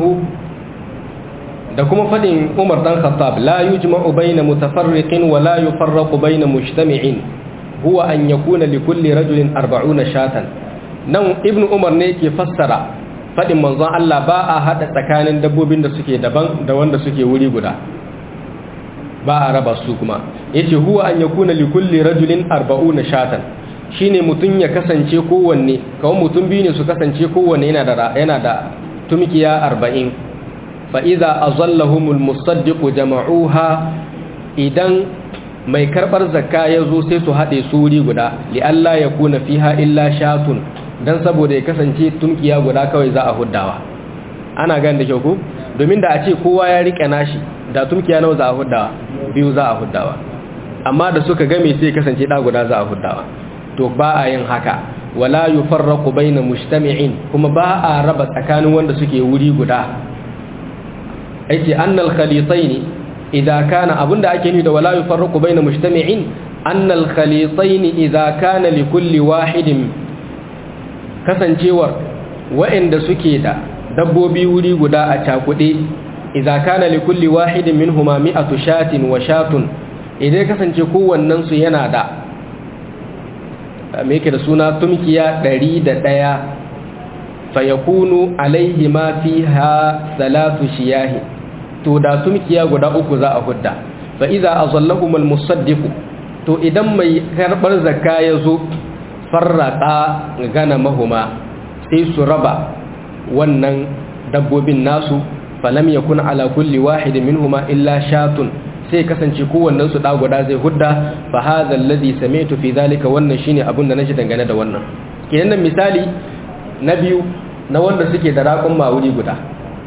da kuma fadin Umar dan Khattab la yujma'u bayna mutafarriqin wa la yufarraqu bayna mujtami'in huwa an yakuna likulli rajulin 40 shatan nan ibnu Umar ne yake fassara faɗin manzon Allah ba a haɗa tsakanin dabbobin da suke daban da wanda suke wuri guda ba a raba su kuma yace huwa an yakuna li kulli rajulin 40 shatan shine mutun ya kasance kowanne kawai mutum biyu ne su kasance kowanne yana da yana da tumkiya 40 fa idza azallahumul musaddiq jama'uha idan mai karbar zakka yazo sai su haɗe su wuri guda li alla yakuna fiha illa shatun dan saboda ya kasance tunkiya guda kawai za a huddawa ana gani da kyau ku domin da a ce kowa ya rike nashi da tunkiya nawa za a huddawa biyu za a huddawa amma da suka game sai kasance da guda za a huddawa to ba a yin haka wala yufarraqu baina mujtami'in kuma ba a raba tsakanin wanda suke wuri guda aiki annal khalitayn idza kana abunda ake ni da wala yufarraqu baina mujtami'in annal khalitayn idza kana likulli wahidin kasancewar waɗanda suke da dabbobi wuri guda a cakuɗe idza kana li kulli wahidin minhuma mi'atu shatin wa shatun idan kasance kowannen su yana da me yake da suna tumkiya 101 fa yakunu alaihi ma fiha salatu shiyahi to da tumkiya guda uku za a hudda fa idza azallahum almusaddiq to idan mai karbar zakka yazo farraka gana mahuma sai su raba wannan dabbobin nasu falam yakun ala kulli wahidin minhuma illa shatun sai kasance kowannen su guda zai hudda fa hadha alladhi sami'tu fi dhalika wannan shine abin da naji dangane da wannan kenan nan misali na biyu na wanda suke da raƙun mawuri guda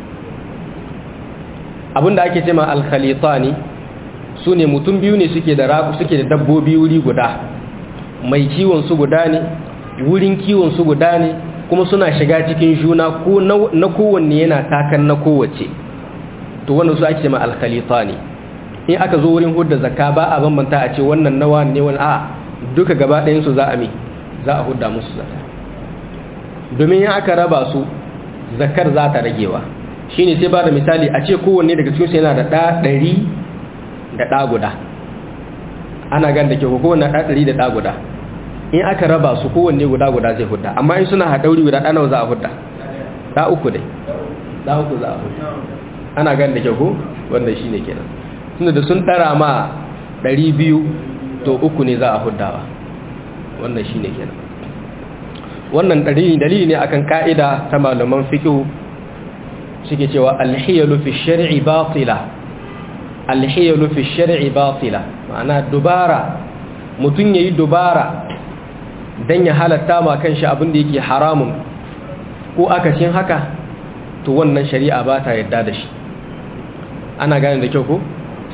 abinda ake cewa al-khalitani sune mutum biyu ne suke da raƙu suke da dabbobi wuri guda mai kiwon su guda ne wurin kiwon su guda ne kuma suna shiga cikin juna ko na kowanne yana takan na kowace to wannan su ake ma alkhalita ne in aka zo wurin hudda zakka ba a bambanta a ce wannan nawa ne wani a duka gaba ɗayan su za a mi za a hudda musu zakka domin in aka raba su zakkar za ta ragewa shine sai ba da misali a ce kowanne daga cikin su yana da ɗa ɗari da ɗa guda ana gan da ke kowanne ɗa ɗari da ɗa guda in aka raba su kowanne guda guda zai hudda amma in suna haɗauri guda ɗanawa za a hudda ɗa uku dai ɗa uku za a hudda ana gan da ke ko wanda shi ne kenan tunda da sun ɗara ma ɗari biyu to uku ne za a huddawa wannan shi ne kenan wannan dalili ne akan ka'ida ta malaman fikihu suke cewa alhiyalu fi shari'i batila alhiyalu fi shari'i batila ma'ana dubara mutum yayi dubara dan ya halatta ma kanshi abin da yake haramun ko akacin haka to wannan shari'a ba ta yadda da shi ana gane da kyau ko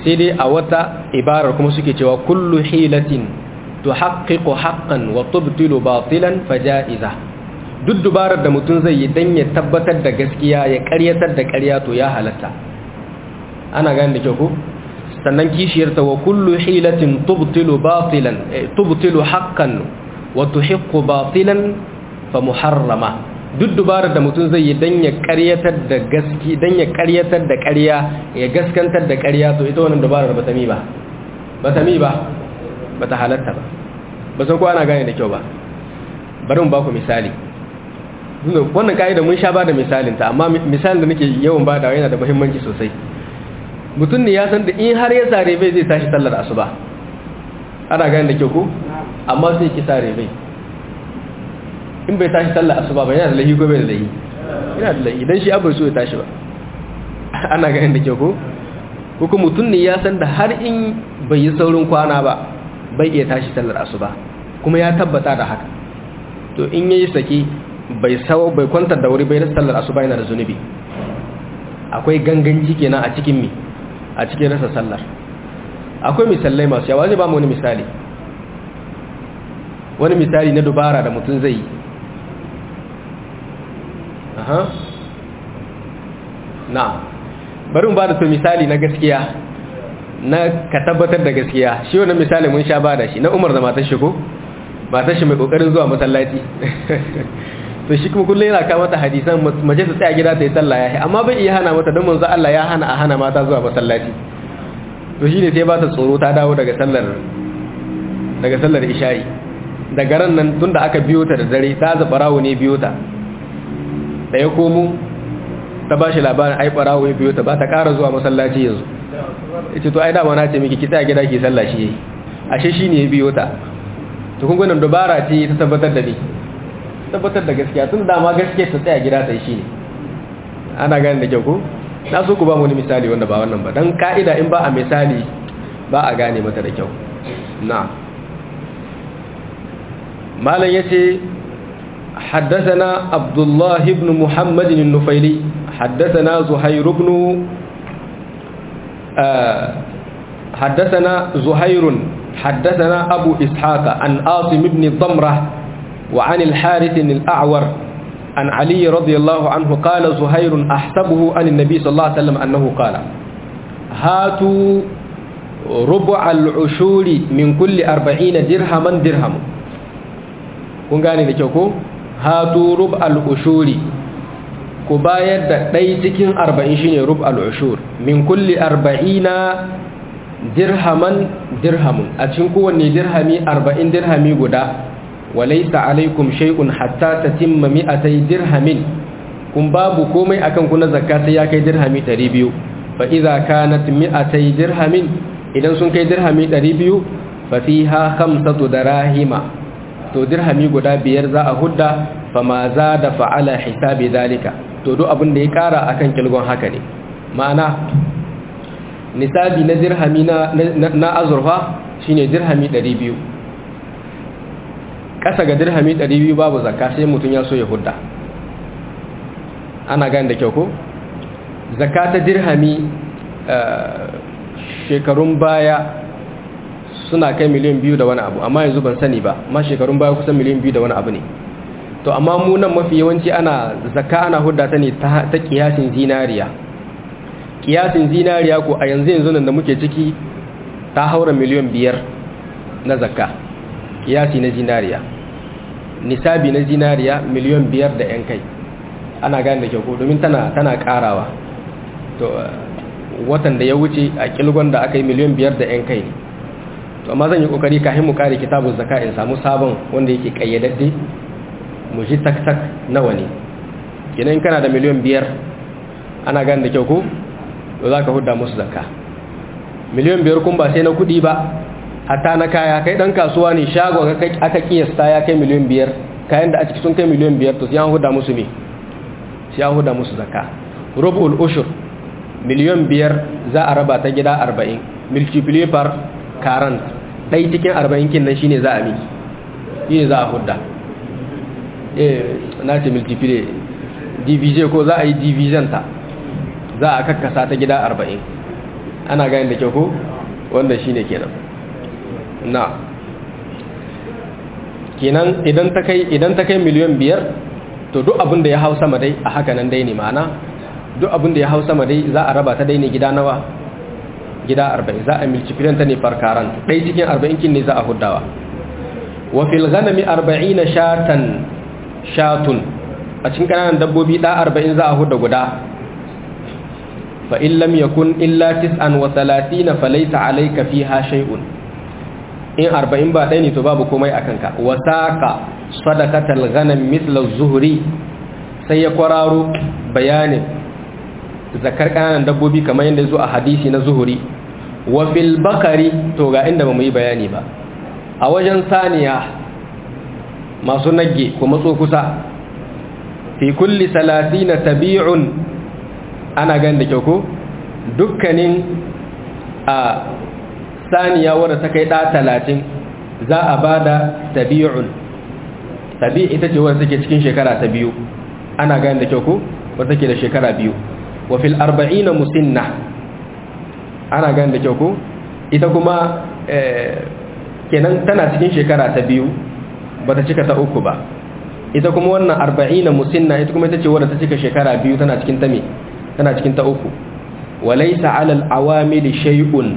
sai dai a wata ibarar kuma suke cewa kullu hilatin tuhaqqiqu haqqan wa tubtilu batilan faja'iza duk dubarar da mutum zai yi dan ya tabbatar da gaskiya ya ƙaryatar da ƙarya to ya halatta ana gane da kyau ko sannan kishiyarta wa kullu hilatin tubtilu batilan tubtilu haqqan wa tuhiqqu batilan fa muharrama duk dubarar da mutum zai yi dan ya ƙaryatar da gaski dan ya ƙaryatar da ƙarya ya gaskantar da ƙarya to ita wannan dubarar ba ta mi ba ba ta mi ba ba ta halatta ba ba san ko ana gane da kyau ba bari mu ba ku misali wannan ka'ida mun sha ba da misalinta amma misalin da nake yawan ba da yana da muhimmanci sosai mutum ne ya san da in har ya sare bai zai tashi sallar asuba ana gani da kyau ko amma sai ki sare bai in bai tashi sallar asuba ba yana da lahi ko bai da lahi yana da lahi idan shi abu so ya tashi ba ana gani da kyau ko ko kuma mutum ne ya san da har in bai yi saurin kwana ba bai iya tashi sallar asuba kuma ya tabbata da haka to in yayi saki bai sawo bai kwantar da wuri bai rasa sallar asuba yana da zunubi akwai ganganci kenan a cikin mi a cikin rasa sallar akwai misalai masu yawa zai ba mu wani misali wani misali na dubara da mutum zai yi aha na bari mu ba da to misali na gaskiya na ka tabbatar da gaskiya shi wannan misali mun sha ba da shi na umar da matar shi ko matar shi mai kokarin zuwa masallaci to shi kuma kullum yana kawo mata hadisan mace ta tsaya gida ta yi sallah ya amma bai iya hana mata don manzo Allah ya hana a hana mata zuwa masallaci to shine sai ba ta tsoro ta dawo daga sallar daga sallar isha'i daga ran nan tunda aka biyo ta da dare ta za barawo ne biyo ta da ya komo ta bashi labarin ai barawo ya biyo ta ba ta ƙara zuwa masallaci yanzu yace to ai da na ce miki ki tsaya gida ki sallah shi yayi ashe shine ya biyo ta to kun gwanin dabara ce ta tabbatar da ni tabbatar da gaskiya tun dama gaskiya ta tsaya gida ta yi shi ne ana gani da kyau ko na so ku ba wani misali wanda ba wannan ba don ka'ida in ba a misali ba a gane mata da kyau na malam ya ce حدثنا عبد الله بن محمد النفيلي حدثنا زهير بن آه حدثنا زهير حدثنا أبو إسحاق عن آصم بن ضمره وعن الحارث الأعور عن علي رضي الله عنه قال زهير أحسبه عن النبي صلى الله عليه وسلم أنه قال هاتوا ربع العشور من كل أربعين درهما درهم kun gane da kyau ko hatu rub al-ushuri ku bayar da ɗai cikin arba'in shine rub al-ushur min kulli arba'ina dirhaman dirhamun a cikin kowanne dirhami arba'in dirhami guda walaisa alaikum shay'un hatta tatimma mi'atay dirhamin kun babu komai akan ku na zakka sai ya kai dirhami 200 fa idza kanat mi'atay dirhamin idan sun kai dirhami 200 fa fiha khamsatu darahima to dirhami guda biyar za a hudda fa ma zada fa ala hisabi dalika to duk abin da ya kara akan kilgon haka ne ma'ana nisabi na dirhami na na azurfa shine dirhami 200 ƙasa ga dirhami 200 babu zakka sai mutum ya so ya hudda ana gani da kyau ko zakka ta dirhami shekarun baya suna kai miliyan biyu da wani abu amma yanzu ban sani ba ma shekarun baya kusan miliyan biyu da wani abu ne to amma mu nan mafi yawanci ana zakka ana hudda ta ne ta kiyasin zinariya kiyasin zinariya ko a yanzu yanzu nan da muke ciki ta haura miliyan biyar na zakka kiyasi na zinariya nisabi na zinariya miliyan biyar da 'yan kai ana gane da kyau domin tana tana karawa to watan da ya wuce a kilgon da aka yi miliyan biyar da 'yan kai ne to amma zan yi kokari kafin mu kare kitabun zaka in samu sabon wanda yake kayyadadde mu ji tak tak nawa ne kenan kana da miliyan biyar ana gane da kyau ko to za ka hudda musu zakka miliyan biyar kun ba sai na kuɗi ba hatta na kaya kai dan kasuwa ne shagon aka kiyasta ya kai miliyan biyar kayan da a ciki sun kai miliyan biyar to sai an huda musu ne sai an huda musu zakka rubul ushur miliyan biyar za a raba ta gida arba'in multiply par current ɗai cikin arba'in kin nan shine za a miki shine za a hudda eh na ce multiply divise ko za a yi division ta za a kakkasa ta gida arba'in ana gani da kyau ko wanda shine kenan na kenan idan ta kai idan ta kai miliyan biyar to duk abin da ya hau sama dai a haka nan dai ne ma'ana duk abin da ya hau sama dai za a raba ta dai ne gida nawa gida arba'in za a milcifilan ta ne farkaran ɗai cikin arba'in kin ne za a huddawa wa fil ghanami arba'ina shatan shatun a cikin kananan dabbobi da arba'in za a hudda guda fa in lam yakun illa tis'an wa thalathina falaysa alayka fiha shay'un in arba'in ba ɗaya ne to babu komai a kanka wa saqa sadaqatal ghanam mithla az-zuhri sai ya kwararo bayanin zakar kananan dabbobi kamar yadda zo a hadisi na zuhuri wa fil bakari to ga inda bamu yi bayani ba a wajen saniya masu nagge ko matso kusa fi kulli salatina tabi'un ana gan da kyau ko dukkanin a saniya wadda ta kai ɗa talatin za a ba da tabi'un tabi ita ce wadda take cikin shekara ta biyu ana gan da kyau ko wadda take da shekara biyu wa fil arba'ina musinna ana gan da kyau ko ita kuma kenan tana cikin shekara ta biyu bata cika ta uku ba ita kuma wannan arba'ina musinna ita kuma ita ce wadda ta cika shekara biyu tana cikin ta me tana cikin ta uku walaysa 'alal awamili shay'un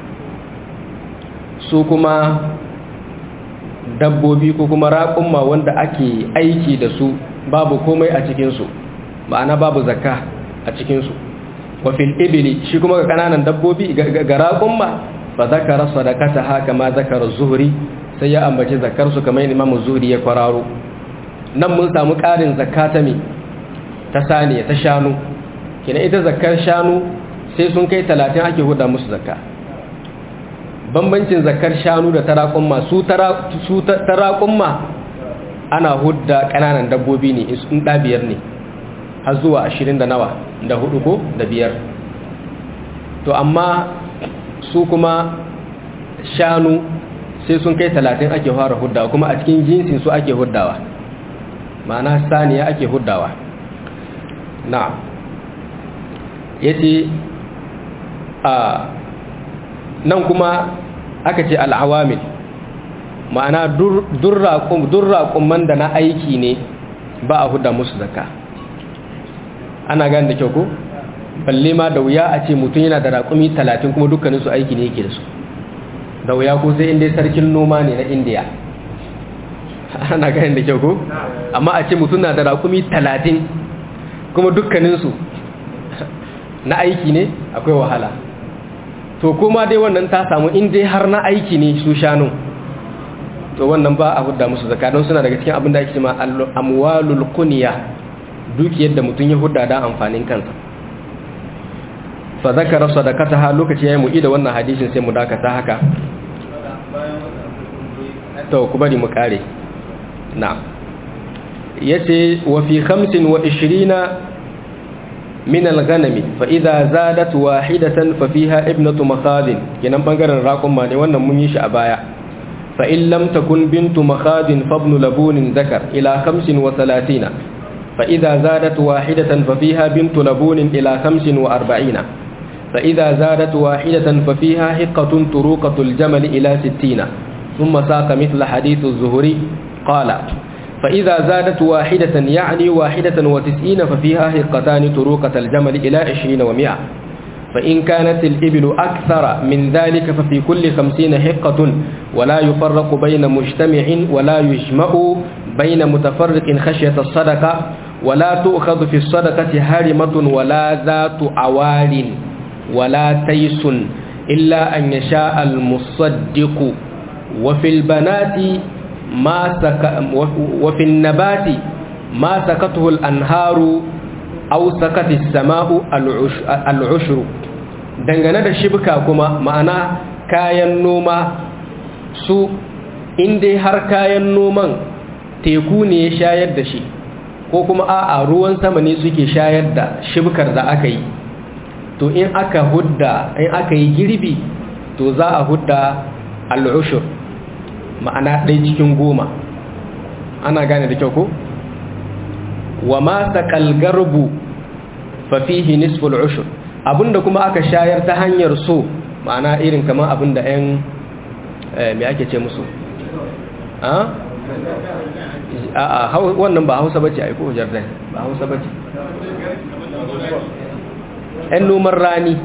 su kuma dabbobi ko kuma raƙumma wanda ake aiki da su babu komai a cikin su ma'ana babu zakka a cikinsu wafil ibili shi kuma ga kananan dabbobi ga raƙumma fa zakara sadakata haka ma zakara zuhri sai ya ambaci zakarsu kamar imamu zuhri ya kwararo nan mun samu ƙarin zakata me ta saniya ta shanu kina ita zakar shanu sai sun kai talatin ake huda musu zakka bambancin zakar shanu da ta raƙumma su ta raƙumma ana hudda ƙananan dabbobi ne in ɗabiyar ne har zuwa ashirin da nawa da hudu ko da biyar to amma su kuma shanu sai sun kai talatin ake fara huddawa kuma a cikin jinsin su ake huddawa ma'ana saniya ake huddawa na ya ce a nan kuma aka ce al'awamil ma'ana durraƙumman da na aiki ne ba a hudda musu zakka ana gane da kyau ko balle ma da wuya a ce mutum yana da raƙumi talatin kuma dukkanin su aiki ne yake da su da wuya ko sai inda sarkin noma ne na indiya ana gane da kyau ko amma a ce mutum na da raƙumi talatin kuma dukkanin su na aiki ne akwai wahala to kuma dai wannan ta samu inda har na aiki ne su shanu to wannan ba a hudda musu zakka don suna daga cikin abin da ake cewa amwalul kunya dukiyar da mutum ya hudda da amfanin kansa fa zakara sadaqataha lokaci yayi mu ida wannan hadisin sai mu dakata haka to ku bari mu kare na'am yace wa fi 25 min al-ghanami fa idza zadat wahidatan fa fiha ibnatu makhadin kenan bangaren raqum ma ne wannan mun yi shi a baya fa in lam takun bintu makhadin fa ibn labunin zakar ila 35 فإذا زادت واحدة ففيها بنت لبون إلى خمس وأربعين فإذا زادت واحدة ففيها حقة طروقة الجمل إلى ستين ثم ساق مثل حديث الزهري قال فإذا زادت واحدة يعني واحدة وتسعين ففيها حقتان طروقة الجمل إلى عشرين ومئة فإن كانت الإبل أكثر من ذلك ففي كل خمسين حقة ولا يفرق بين مجتمع ولا يجمع بين متفرق خشية الصدقة ولا تؤخذ في الصدقة هارمة ولا ذات عوار ولا تيس إلا أن يشاء المصدق وفي البنات ما سك وفي النبات ما سكته الأنهار أو سكت السماء العشر dangane da shibka kuma ma'ana kayan noma su inda har kayan noman teku ne ya shayar da shi ko kuma a'a ruwan sama ne suke shayar da shibkar da aka yi to in aka hudda in aka yi girbi to za a hudda al'ushur ma'ana ɗai cikin goma ana gane da kyau ko wa ma saƙal garbu fafihi nisful ushur abinda kuma aka shayar ta hanyar so ma'ana irin kamar abinda 'yan me ake ce musu a wannan ba hausa bace ai ko jardin ba hausa bace yan noman rani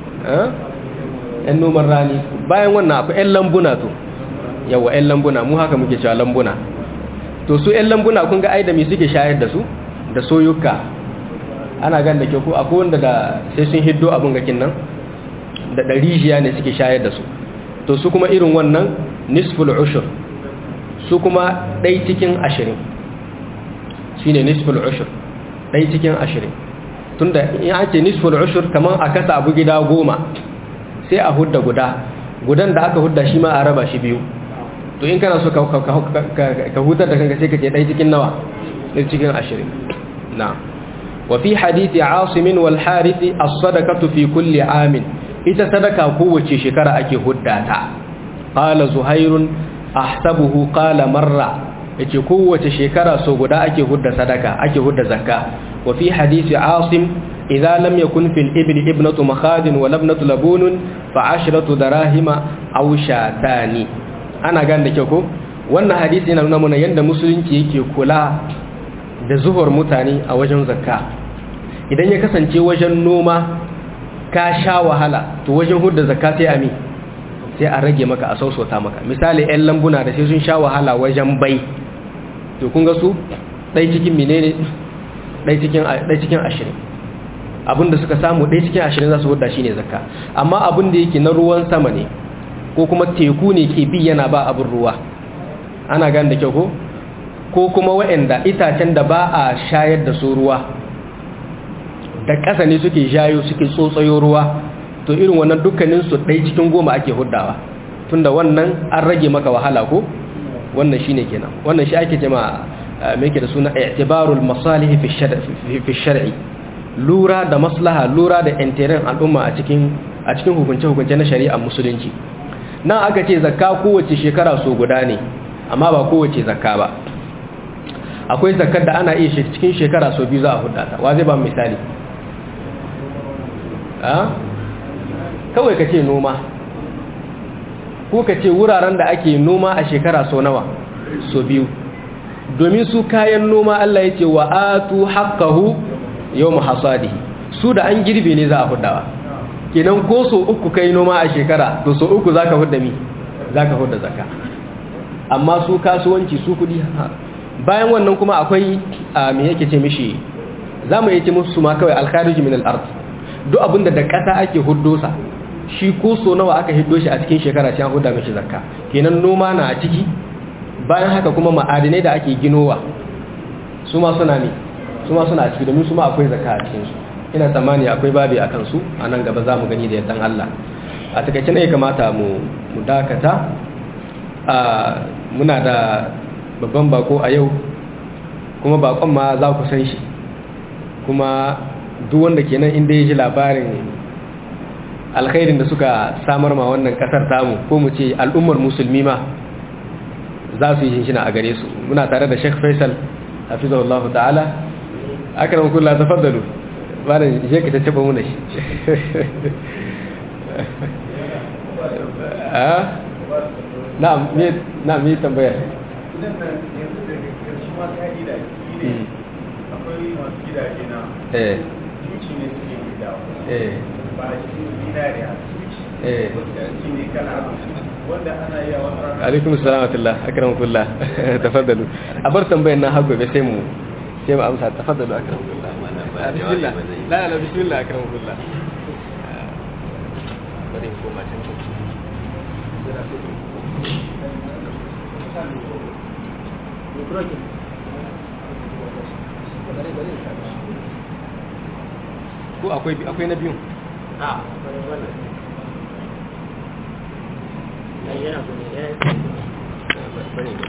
yan noman rani bayan wannan akwai yan lambuna to yawa yan lambuna mu haka muke cewa lambuna to su yan lambuna kun ga ai da me suke shayar da su da soyuka ana gan da ke ko akwai wanda da sai sun hiddo abin gakin nan da ɗarijiya ne suke shayar da su to su kuma irin wannan nisful ushur su kuma ɗai cikin ashirin shi ne nisful ushur ɗai cikin ashirin tun da in ake nisful ushur kamar a kasa abu gida goma sai a hudda guda gudan da aka hudda shi ma a raba shi biyu to in kana so ka hutar da kanka sai ka ce ɗai cikin nawa ɗai cikin ashirin na wafi hadithi asimin wal harithi as-sadaqatu fi kulli amin ita sadaka kowace shekara ake hudda ta qala zuhairun ahsabuhu qala marra yace kowace shekara so guda ake hudda sadaka ake hudda zakka wa fi hadisi asim idza lam yakun fil ibli ibnatu makhadin wa labnatu labunun fa ashratu darahima aw shatani ana ganda kyau ko wannan hadisi yana nuna mana yanda musulunci yake kula da zuhur mutane a wajen zakka idan ya kasance wajen noma ka sha wahala to wajen hudda zakka sai ami sai a rage maka a sausauta maka misali 'yan lambuna da sai sun sha wahala wajen bai to kun ga su ɗai cikin menene ɗai cikin ashirin abinda suka samu ɗai cikin ashirin za su hudda shi ne zakka amma abin da yake na ruwan sama ne ko kuma teku ne ke bi yana ba abin ruwa ana gan da kyau ko ko kuma waɗanda itacen da ba a shayar da su ruwa da ƙasa ne suke shayo suke tsotsayo ruwa to irin wannan dukkaninsu ɗai cikin goma ake huddawa tunda wannan an rage maka wahala ko wannan shi ne kenan wannan shi ake jama mai ke da suna i'tibarul masalihi fi shar'i lura da maslaha lura da intirin al'umma a cikin a cikin hukunce-hukunce na shari'a musulunci nan aka ce zakka kowace shekara so guda ne amma ba kowace zakka ba akwai zakkar da ana iya cikin shekara so biyu za a hudata wa zai ba misali kawai ka ce noma ko ka ce wuraren da ake noma a shekara so nawa so biyu domin su kayan noma Allah ya ce wa atu haqqahu yawm hasadihi su da an girbe ne za a hudawa kenan ko so uku kai noma a shekara to so uku zaka hudda mi zaka hudda zakka amma su kasuwanci su kudi bayan wannan kuma akwai me yake ce mishi zamu yace musu ma kawai al-kharij min al-ard duk abinda da kasa ake huddosa shi ko so nawa aka hiddo shi a cikin shekara sai an huda mishi zakka kenan noma na a ciki bayan haka kuma ma'adinai da ake ginowa su ma suna ne su ma suna a ciki domin su ma akwai zakka a cikin su ina tsammani akwai babi a kansu a nan gaba za mu gani da yardan Allah a takaice ne kamata mu mu dakata a muna da babban bako a yau kuma bakon ma za ku san shi kuma duk wanda kenan inda ya ji labarin alkhairin da suka samar ma wannan kasar tamu ko mu ce al'ummar musulmi ma za su yi shinshina a gare su muna tare da Sheikh Faisal hafizahullahu ta'ala akram kullu tafaddalu bana je ka tattaba mu da shi ah na'am me na'am me tambaya akwai masu gidaje na eh tuci ne suke gidawa eh ba shi zinariya tuci eh shi ne kala wanda ana yi a wani rana alaikum assalam wa rahmatullah akramakullah tafaddalu a bar tambayar nan har gobe sai mu sai mu amsa tafaddalu akramakullah bismillah la la bismillah akramakullah bari in koma can ko akwai akwai na biyun a bari